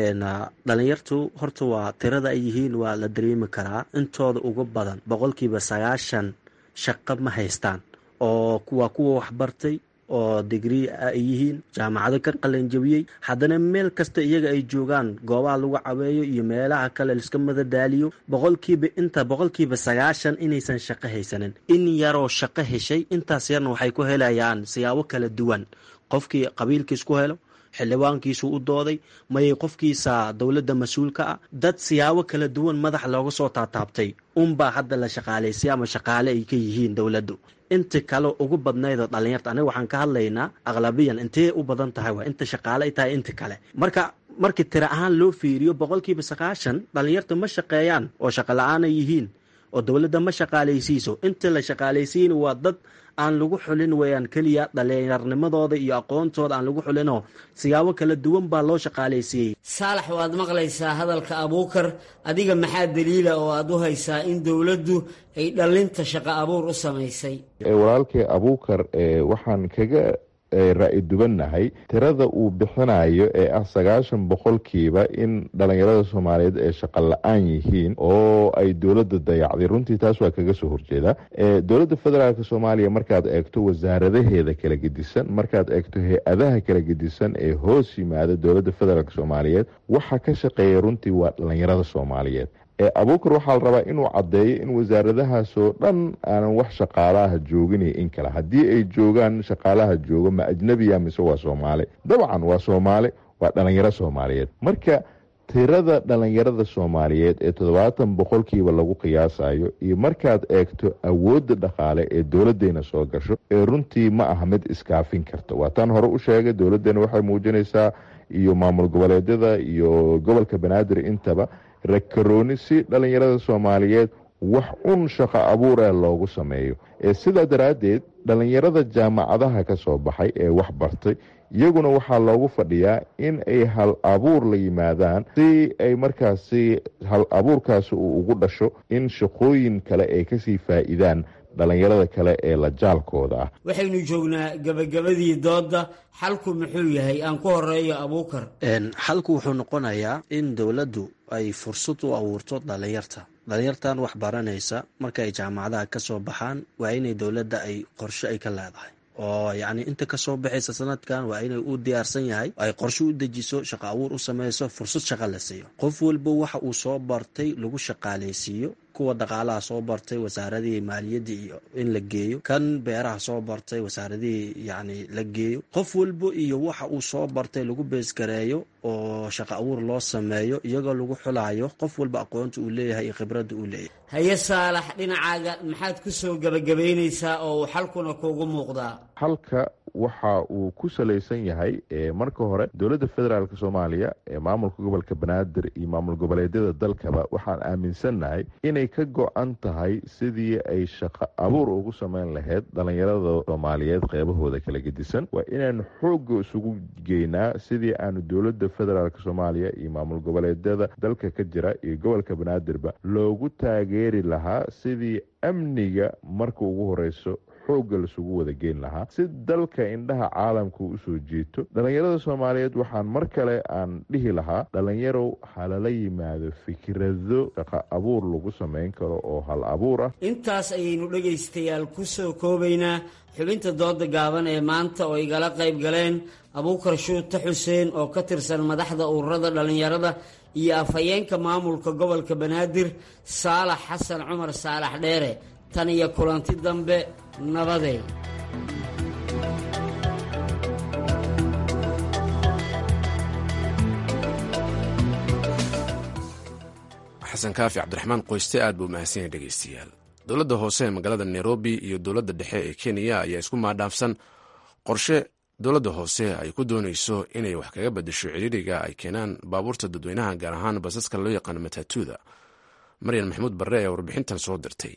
dhalinyartu horta waa tirada ay yihiin waa la dareemi karaa intooda ugu badan boqolkiiba sagaashan shaqo ma haystaan oo waa kuwa waxbartay oo digrii ay yihiin jaamacado ka qalanjabiyey haddana meel kasta iyaga ay joogaan goobaha lagu caweeyo iyo meelaha kale liska madadaaliyo boqolkiiba inta boqolkiiba sagaashan inaysan shaqo haysanin in yaroo shaqo heshay intaas yarna waxay ku helayaan siyaabo kala duwan qofkii qabiilkiis ku helo xildhibaankiisu u dooday mayay qofkiisa dowladda mas-uulka ah dad siyaabo kala duwan madax looga soo taataabtay unbaa hadda la shaqaalaysay ama shaqaale ay ka yihiin dowladdu inta kale ugu badnaydoo dhalinyarta aniga waxaan ka hadlaynaa aqlabiyan intee u badan tahay waa inta shaqaale ay tahay inta kale marka markii tira ahaan loo fiiriyo boqolkiiba sagaashan dhalinyarta ma shaqeeyaan oo shaqo la-aanay yihiin oo dowladda ma shaqaalaysiiso inta la shaqaalaysiina waa dad aan lagu xulin weyaan keliya dhalinyarnimadooda iyo aqoontooda aan lagu xulinoo siyaabo kala duwan baa loo shaqaalaysiiyey saalax waad maqlaysaa hadalka abuukar adiga maxaa daliila oo aad u haysaa in dowladdu ay dhallinta shaqo abuur u samaysay walaalkay abuukar waxaan kaga ra-i dubannahay tirada uu bixinayo ee ah sagaashan boqolkiiba in dhalinyarada soomaaliyeed ee shaqo la-aan yihiin oo ay dowladda dayacday runtii taas waa kaga soo horjeedaa dowladda federaalk soomaaliya markaad eegto wasaaradaheeda kala gedisan markaad eegto hay-adaha kala gedisan ee hoos yimaada dowladda federaalk soomaaliyeed waxa ka shaqeeya runtii waa dhalinyarada soomaaliyeed abuukar waxaa la rabaa inuu caddeeyo in wasaaradahaasoo dhan aanan wax shaqaalaha joogin in kale haddii ay joogaan shaqaalaha joogo ma ajnabiya mise waa soomaali dabcan waa soomaali waa dhalinyaro soomaaliyeed marka tirada dhalinyarada soomaaliyeed ee toddobaatan boqolkiiba lagu qiyaasayo iyo markaad eegto awoodda dhaqaale ee dowladeena soo gasho ee runtii ma aha mid iskaafin karta waataan hore u sheegay dowladeena waxay muujinaysaa iyo maamul goboleedyada iyo gobolka banaadir intaba rakarooni si dhalinyarada soomaaliyeed wax un shaqo abuuree loogu sameeyo sidaa daraaddeed dhalinyarada jaamacadaha ka soo baxay ee wax bartay iyaguna waxaa loogu fadhiyaa in ay hal abuur la yimaadaan si ay markaasi hal abuurkaasi uu ugu dhasho in shaqooyin kale ay kasii faa-iidaan dhalinyarada kale ee la jaalkooda ah waxaynu joognaa gebagabadii doodda xalku muxuu yahay aan ku horeeyo abuukar xalku wuxuu noqonayaa in dowladdu ay fursad u abuurto dhalinyarta dhalinyartan wax baranaysa marka ay jaamacadaha ka soo baxaan waa inay dowladda ay qorshe ay ka leedahay oo yacni inta kasoo baxaysa sanadkan waa inay u diyaarsan yahay ay qorshe u dejiso shaqo abuur u sameyso fursad shaqa la siiyo qof walba waxa uu soo bartay lagu shaqaaleysiiyo kuwa dhaqaalaha soo bartay wasaaradihii maaliyadda iyo in la geeyo kan beeraha soo bartay wasaaradihii yacni la geeyo qof walba iyo waxa uu soo bartay lagu beesgareeyo oo shaqo abuur loo sameeyo iyagoo lagu xulayo qof walba aqoonta uu leeyahay iyo khibradda uu leeyahay haye saalax dhinacaaga maxaad ku soo gebagabaynaysaa oo uu xalkuna kuugu muuqdaa halka waxa uu ku salaysan yahay marka hore dowladda federaalk soomaaliya ee maamulka gobolka banaadir iyo maamul goboleedyada dalkaba waxaan aaminsannahay inay ka go-an tahay sidii ay shaqo abuur ugu sameyn lahayd dhallinyarada soomaaliyeed qeybahooda kala gedisan waa inaanu xoogga isugu geynaa sidii aanu dowladda federaalk soomaaliya iyo maamul goboleedyada dalka ka jira iyo gobolka banaadirba loogu taageeri lahaa sidii amniga marka ugu horeyso xoogga lasugu wada geyn lahaa si dalka indhaha caalamka usoo jiito dhallinyarada soomaaliyeed waxaan mar kale aan dhihi lahaa dhallinyarow halala yimaado fikrado shaqo abuur lagu samayn karo oo hal abuur ah intaas ayaynu dhegaystayaal ku soo koobaynaa xubinta dooda gaaban ee maanta oo igala qayb galeen abuukar shuute xuseen oo ka tirsan madaxda ururada dhallinyarada iyo afhayeenka maamulka gobolka banaadir saalax xasan cumar saalax dheere tan iyo kulanti dambe nabadee xasan kaafi cabdiraxmaan qoyste aad buu mahadsan yahay dhegeystayaal dowladda hoose ee magaalada nairobi iyo dowladda dhexe ee kenya ayaa isku maadhaafsan qorshe dowladda hoose ay ku doonayso inay wax kaga bedesho ciriiriga ay keenaan baabuurta dadweynaha gaar ahaan basaska loo yaqaano matatuuda maryan maxamuud barre ayaa warbixintan soo dirtay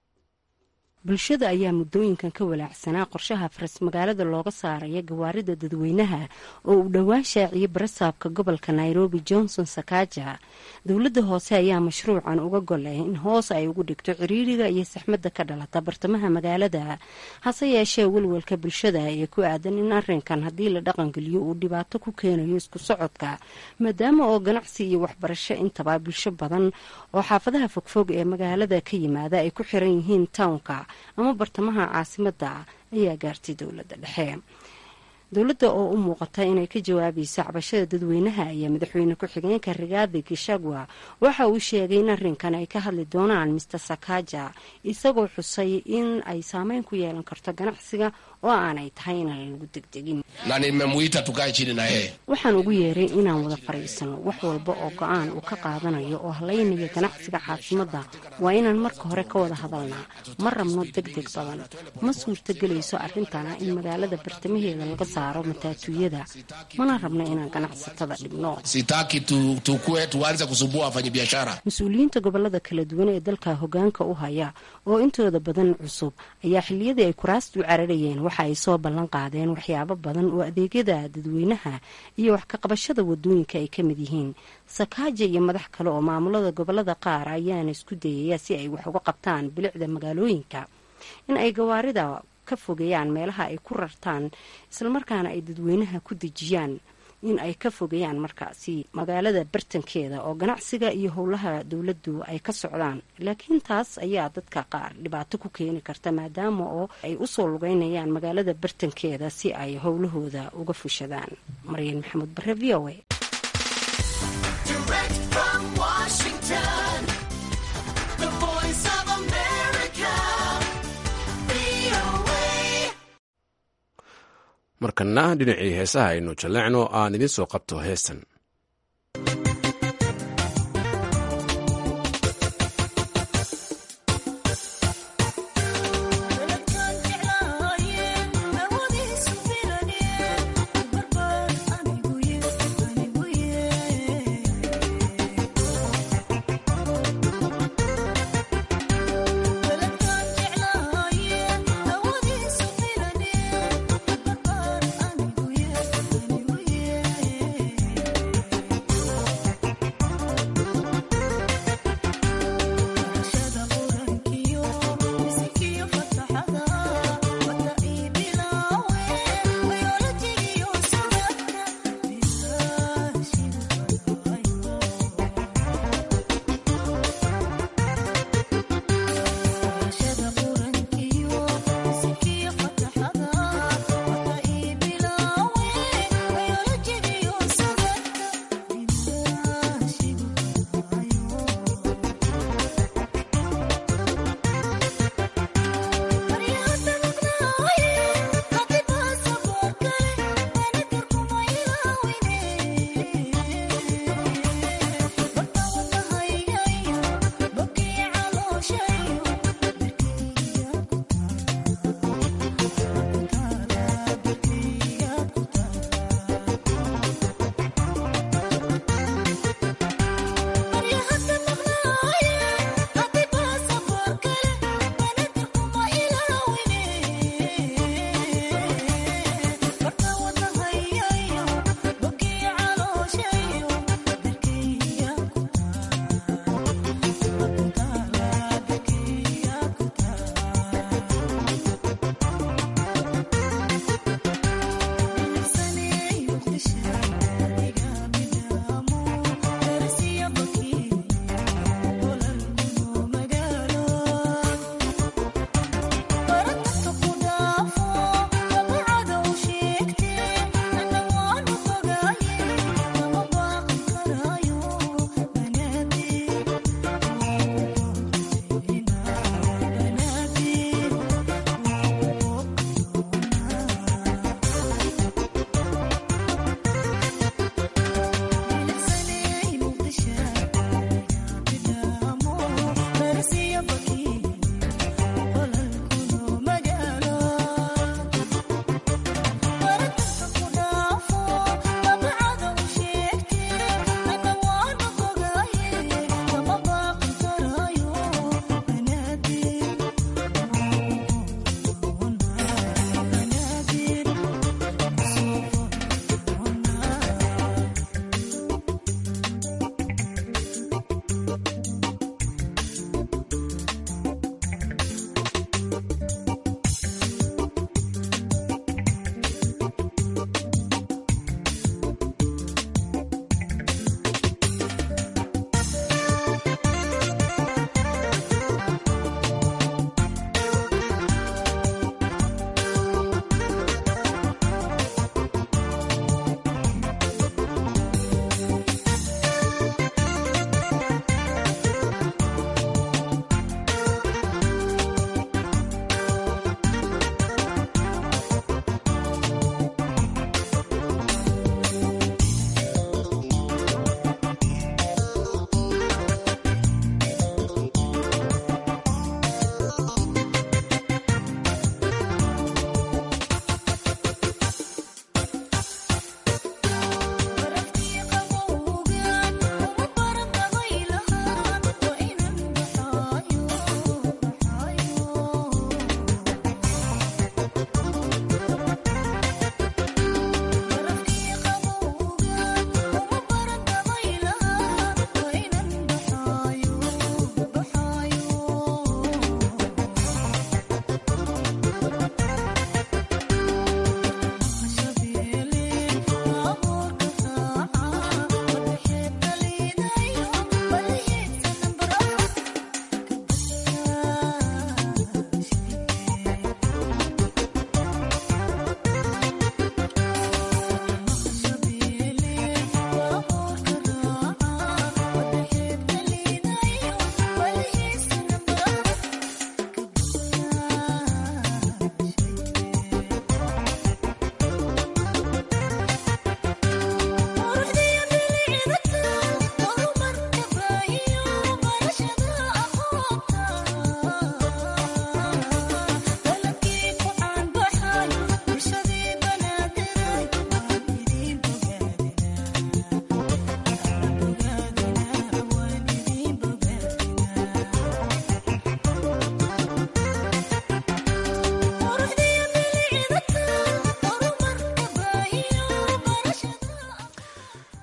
bulshada ayaa muddooyinkan ka walaacsanaa qorshaha faras magaalada looga saaraya gawaarida dadweynaha oo uu dhowaan shaaciyey barasaabka gobolka nairobi johnson sakaaja dowladda hoose ayaa mashruucan uga golay in hoos ay ugu dhigto ciriiriga iyo saxmadda ka dhalata bartamaha magaalada hase yeeshee welwelka bulshada ee ku aadan in arinkan haddii la dhaqangeliyo uu dhibaato ku keenayo isku socodka maadaama oo ganacsi iyo waxbarasho intaba bulsho badan oo xaafadaha fogfog ee magaalada ka yimaada ay ku xiran yihiin townka ama bartamaha caasimadda ayaa gaartay dowladda dhexe dowladda oo u muuqata inay ka jawaabayso cabashada dadweynaha ayaa madaxweyne ku-xigeenka rigaadi gishagwa waxa uu sheegay in arrinkan ay ka hadli doonaan mister sakaja isagoo xusay in ay saameyn ku yeelan karto ganacsiga oo aanay tahay inaan lagu degdegin na nimemuita tukae chini na yeye waxaan ugu yeeray inaan wada fadhiisano wax walba oo go-aan uu ka qaadanayo oo halaynaya ganacsiga caasimada waa inaan marka hore ka wada hadalnaa ma rabno deg deg badan ma suurtagelayso arrintana in magaalada bartamaheeda laga saaro mataatuuyada mana rabno inaan ganacsatada dhibno sitaki tu, tukue tuanze kusumbua wafanyabiashara mas-uuliyiinta gobolada kala duwan ee dalka hogaanka u haya oo intooda badan cusub ayaa xiliyadii ay kuraastu cararayeen waxa ay soo ballan qaadeen waxyaabo badan oo adeegyada dadweynaha iyo wax ka qabashada wadooyinka ay ka mid yihiin sakaaja iyo madax kale oo maamulada gobolada qaar ayaana isku dayaya si ay wax uga qabtaan bilicda magaalooyinka in ay gawaarida ka fogeeyaan meelaha ay ku rartaan islamarkaana ay dadweynaha ku dejiyaan in ay ka fogeeyaan markaasi magaalada bartankeeda oo ganacsiga iyo howlaha dowladdu ay ka socdaan laakiin taas ayaa dadka qaar dhibaato ku keeni karta maadaama oo ay usoo lugeynayaan magaalada bartankeeda si ay howlahooda uga fushadaan maryan maxamuud bare v o a markana dhinacii heesaha aynu jalleecno aan idiin soo qabto heestan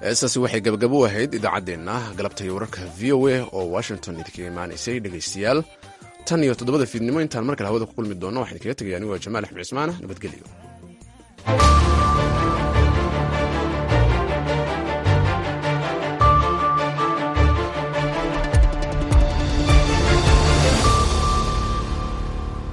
heestaasi waxay gabagabo u ahayd idaacaddeenna galabta iyo wararka v o a oo washington idinkaga imaanaysay dhegaystayaal tan iyo toddobada fiidnimo intaan mar kale hawada ku kulmi doonno waxaan idinkaga tegaya anigoo jamaal axmed cismaana nabadgelyo